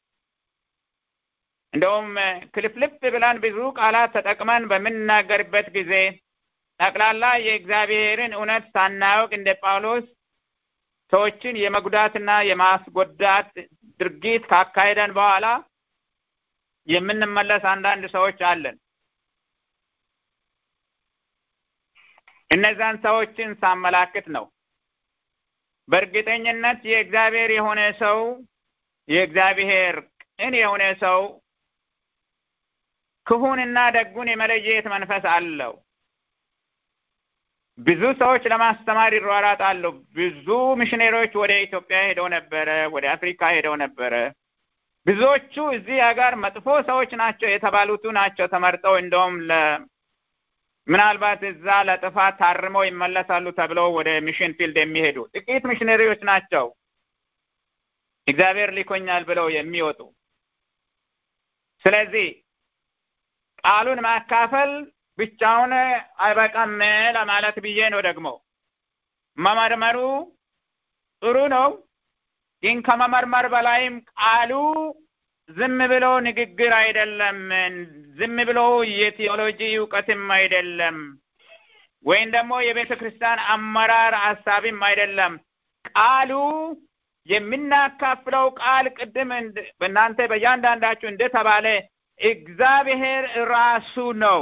እንደውም ክልፍልፍ ብለን ብዙ ቃላት ተጠቅመን በምንናገርበት ጊዜ ጠቅላላ የእግዚአብሔርን እውነት ሳናውቅ እንደ ጳውሎስ ሰዎችን የመጉዳትና የማስጎዳት ድርጊት ካካሄደን በኋላ የምንመለስ አንዳንድ ሰዎች አለን። እነዛን ሰዎችን ሳመላክት ነው። በእርግጠኝነት የእግዚአብሔር የሆነ ሰው የእግዚአብሔር ቅን የሆነ ሰው ክፉንና ደጉን የመለየት መንፈስ አለው። ብዙ ሰዎች ለማስተማር ይሯራጣሉ። ብዙ ሚሽነሪዎች ወደ ኢትዮጵያ ሄደው ነበረ፣ ወደ አፍሪካ ሄደው ነበረ። ብዙዎቹ እዚህ ሀገር መጥፎ ሰዎች ናቸው የተባሉቱ ናቸው ተመርጠው እንደውም ምናልባት እዛ ለጥፋት ታርመው ይመለሳሉ ተብለው ወደ ሚሽን ፊልድ የሚሄዱ ጥቂት ሚሽነሪዎች ናቸው እግዚአብሔር ሊኮኛል ብለው የሚወጡ። ስለዚህ ቃሉን ማካፈል ብቻውን አይበቃም ለማለት ብዬ ነው። ደግሞ መመርመሩ ጥሩ ነው፣ ግን ከመመርመር በላይም ቃሉ ዝም ብሎ ንግግር አይደለም። ዝም ብሎ የቴዎሎጂ እውቀትም አይደለም፣ ወይም ደግሞ የቤተ ክርስቲያን አመራር ሀሳብም አይደለም። ቃሉ የምናካፍለው ቃል ቅድም በእናንተ በእያንዳንዳችሁ እንደተባለ እግዚአብሔር ራሱ ነው።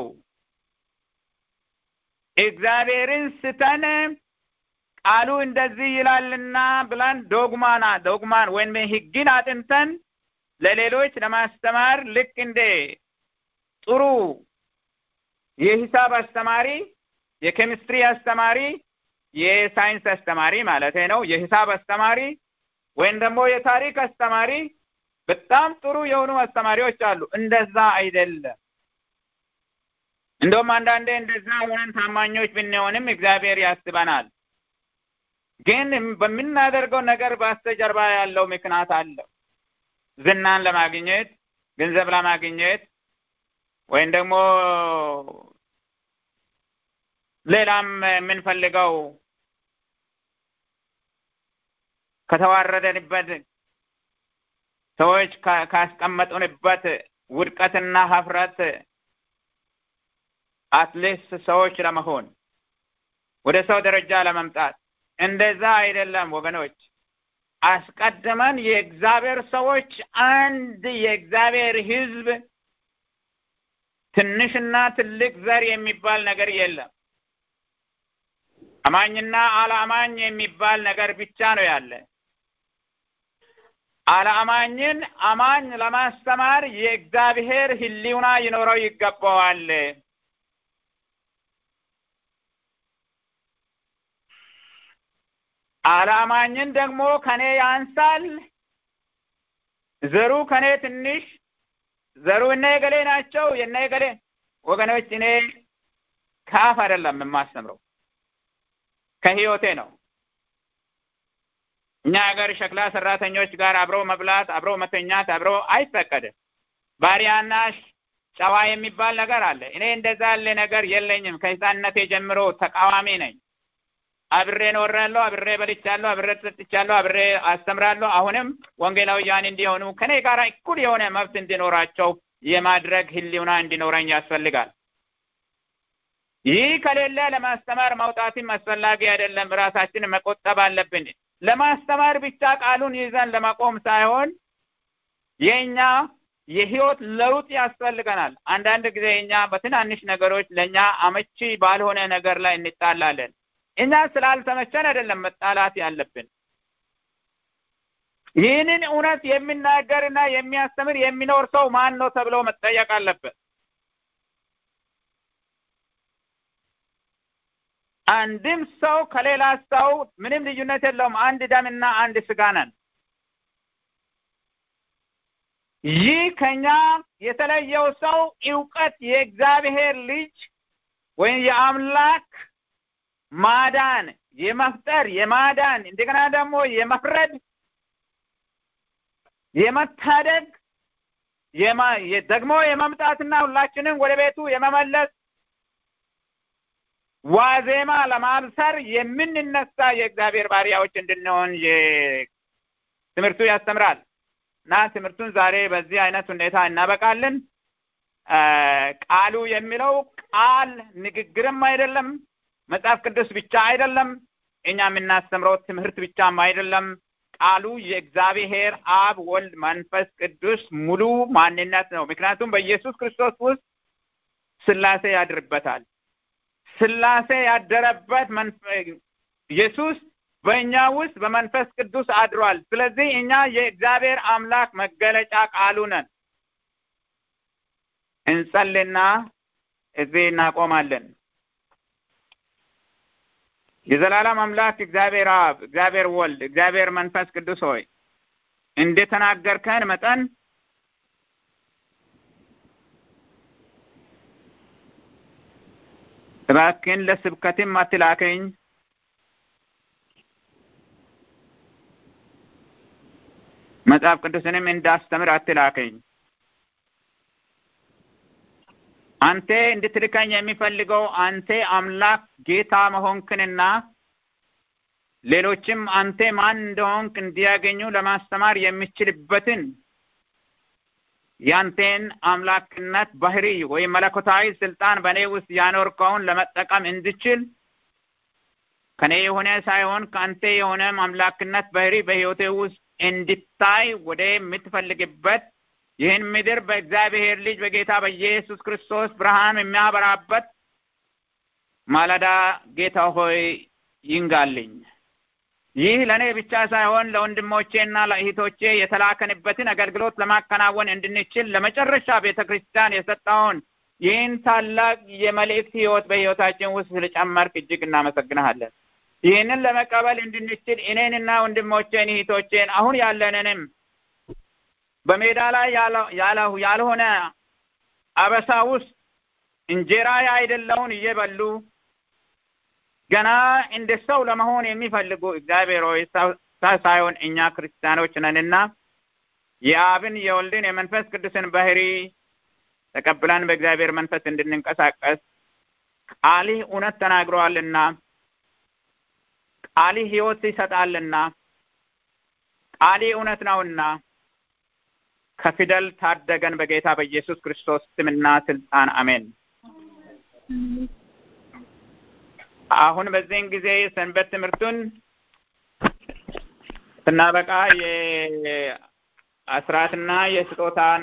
እግዚአብሔርን ስተን ቃሉ እንደዚህ ይላልና ብለን ዶግማና ዶግማን ወይም ሕግን አጥንተን ለሌሎች ለማስተማር ልክ እንደ ጥሩ የሂሳብ አስተማሪ፣ የኬሚስትሪ አስተማሪ፣ የሳይንስ አስተማሪ ማለት ነው። የሂሳብ አስተማሪ ወይም ደግሞ የታሪክ አስተማሪ በጣም ጥሩ የሆኑ አስተማሪዎች አሉ። እንደዛ አይደለም። እንደውም አንዳንዴ እንደዛ ሆነን ታማኞች ብንሆንም እግዚአብሔር ያስበናል። ግን በምናደርገው ነገር በስተጀርባ ያለው ምክንያት አለው። ዝናን ለማግኘት ገንዘብ ለማግኘት ወይም ደግሞ ሌላም የምንፈልገው ከተዋረደንበት ሰዎች ካስቀመጡንበት ውድቀትና ሀፍረት አትሊስት ሰዎች ለመሆን ወደ ሰው ደረጃ ለመምጣት እንደዛ አይደለም ወገኖች። አስቀድመን የእግዚአብሔር ሰዎች አንድ የእግዚአብሔር ሕዝብ ትንሽና ትልቅ ዘር የሚባል ነገር የለም። አማኝና አለአማኝ የሚባል ነገር ብቻ ነው ያለ። አለአማኝን አማኝ ለማስተማር የእግዚአብሔር ሕሊና ይኖረው ይገባዋል። አለአማኝን ደግሞ ከኔ ያንሳል፣ ዘሩ ከኔ ትንሽ፣ ዘሩ እነ የገሌ ናቸው የነ የገሌ ወገኖች፣ እኔ ከአፍ አይደለም የማስተምረው ከህይወቴ ነው። እኛ ሀገር ሸክላ ሰራተኞች ጋር አብረው መብላት፣ አብረው መተኛት፣ አብረው አይፈቀድም። ባሪያና ጨዋ የሚባል ነገር አለ። እኔ እንደዛ ያለ ነገር የለኝም። ከህፃንነቴ ጀምሮ ተቃዋሚ ነኝ። አብሬ ኖሬያለሁ፣ አብሬ በልቻለሁ፣ አብሬ ጠጥቻለሁ፣ አብሬ አስተምራለሁ። አሁንም ወንጌላውያን እንዲሆኑ ከኔ ጋር እኩል የሆነ መብት እንዲኖራቸው የማድረግ ህሊና እንዲኖረኝ ያስፈልጋል። ይህ ከሌለ ለማስተማር መውጣትም አስፈላጊ አይደለም። ራሳችንን መቆጠብ አለብን። ለማስተማር ብቻ ቃሉን ይዘን ለመቆም ሳይሆን የእኛ የህይወት ለውጥ ያስፈልገናል። አንዳንድ ጊዜ እኛ በትናንሽ ነገሮች ለእኛ አመቺ ባልሆነ ነገር ላይ እንጣላለን። እኛ ስላልተመቸን አይደለም መጣላት ያለብን። ይህንን እውነት የሚናገርና የሚያስተምር የሚኖር ሰው ማን ነው ተብሎ መጠየቅ አለበት። አንድም ሰው ከሌላ ሰው ምንም ልዩነት የለውም። አንድ ደምና አንድ ስጋ ነን። ይህ ከኛ የተለየው ሰው እውቀት የእግዚአብሔር ልጅ ወይም የአምላክ ማዳን፣ የመፍጠር፣ የማዳን እንደገና ደግሞ የመፍረድ፣ የመታደግ ደግሞ የመምጣትና ሁላችንም ወደ ቤቱ የመመለስ ዋዜማ ለማብሰር የምንነሳ የእግዚአብሔር ባሪያዎች እንድንሆን ትምህርቱ ያስተምራል እና ትምህርቱን ዛሬ በዚህ አይነት ሁኔታ እናበቃለን። ቃሉ የሚለው ቃል ንግግርም አይደለም፣ መጽሐፍ ቅዱስ ብቻ አይደለም፣ እኛ የምናስተምረው ትምህርት ብቻም አይደለም። ቃሉ የእግዚአብሔር አብ፣ ወልድ፣ መንፈስ ቅዱስ ሙሉ ማንነት ነው። ምክንያቱም በኢየሱስ ክርስቶስ ውስጥ ስላሴ ያድርበታል። ስላሴ ያደረበት ኢየሱስ በእኛ ውስጥ በመንፈስ ቅዱስ አድሯል። ስለዚህ እኛ የእግዚአብሔር አምላክ መገለጫ ቃሉ ነን። እንጸልና እዚህ እናቆማለን። የዘላለም አምላክ እግዚአብሔር አብ፣ እግዚአብሔር ወልድ፣ እግዚአብሔር መንፈስ ቅዱስ ሆይ እንደተናገርከን መጠን እባክህን ለስብከትም አትላከኝ፣ መጽሐፍ ቅዱስንም እንዳስተምር አትላከኝ። አንተ እንድትልከኝ የሚፈልገው አንተ አምላክ ጌታ መሆንክንና ሌሎችም አንተ ማን እንደሆንክ እንዲያገኙ ለማስተማር የሚችልበትን ያንተን አምላክነት ባህሪ ወይም መለኮታዊ ስልጣን በእኔ ውስጥ ያኖርከውን ለመጠቀም እንድችል ከኔ የሆነ ሳይሆን ከአንተ የሆነ አምላክነት ባህሪ በሕይወቴ ውስጥ እንድታይ ወደ የምትፈልግበት ይህን ምድር በእግዚአብሔር ልጅ በጌታ በኢየሱስ ክርስቶስ ብርሃን የሚያበራበት ማለዳ ጌታ ሆይ ይንጋልኝ። ይህ ለእኔ ብቻ ሳይሆን ለወንድሞቼና ለእህቶቼ የተላከንበትን አገልግሎት ለማከናወን እንድንችል ለመጨረሻ ቤተ ክርስቲያን የሰጠውን ይህን ታላቅ የመልእክት ሕይወት በሕይወታችን ውስጥ ስለጨመርክ እጅግ እናመሰግንሃለን። ይህንን ለመቀበል እንድንችል እኔንና ወንድሞቼን እህቶቼን አሁን ያለንንም በሜዳ ላይ ያልሆነ አበሳ ውስጥ እንጀራ አይደለውን እየበሉ ገና እንደ ሰው ለመሆን የሚፈልጉ እግዚአብሔር ሆይ ሳይሆን እኛ ክርስቲያኖች ነንና የአብን የወልድን የመንፈስ ቅዱስን ባህሪ ተቀብለን በእግዚአብሔር መንፈስ እንድንንቀሳቀስ ቃልህ እውነት ተናግረዋልና ቃልህ ሕይወት ይሰጣልና ቃልህ እውነት ነውና ከፊደል ታደገን በጌታ በኢየሱስ ክርስቶስ ስምና ስልጣን አሜን። አሁን በዚህን ጊዜ ሰንበት ትምህርቱን ስናበቃ የአስራትና የስጦታን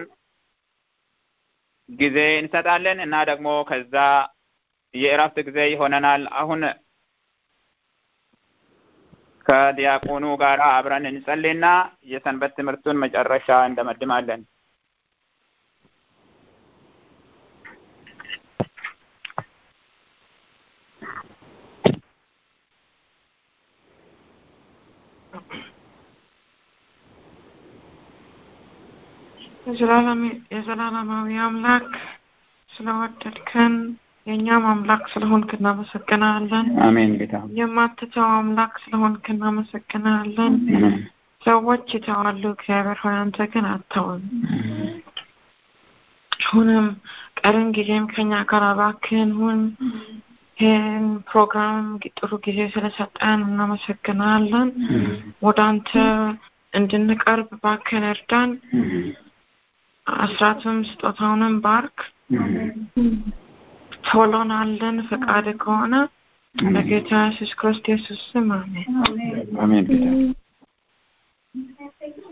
ጊዜ እንሰጣለን እና ደግሞ ከዛ የእረፍት ጊዜ ይሆነናል። አሁን ከዲያቆኑ ጋር አብረን እንጸልይና የሰንበት ትምህርቱን መጨረሻ እንደመድማለን። የዘላለማዊ አምላክ ስለወደድከን የእኛም አምላክ ስለሆንክ እናመሰግናለን። አሜን። ጌታ የማትተው አምላክ ስለሆንክ እናመሰግናለን። ሰዎች ይተዋሉ፣ እግዚአብሔር ሆይ አንተ ግን አትተውም። አሁንም ቀርን ጊዜም ከኛ ጋር እባክህን ሁን። ይህን ፕሮግራም ጥሩ ጊዜ ስለሰጠን እናመሰግናለን። ወደ አንተ እንድንቀርብ እባክህን እርዳን። አስራትም ስጦታውንም ባርክ። ቶሎን አለን ፈቃድ ከሆነ በጌታ ኢየሱስ ክርስቶስ ስም አሜን። አሜን። ጌታ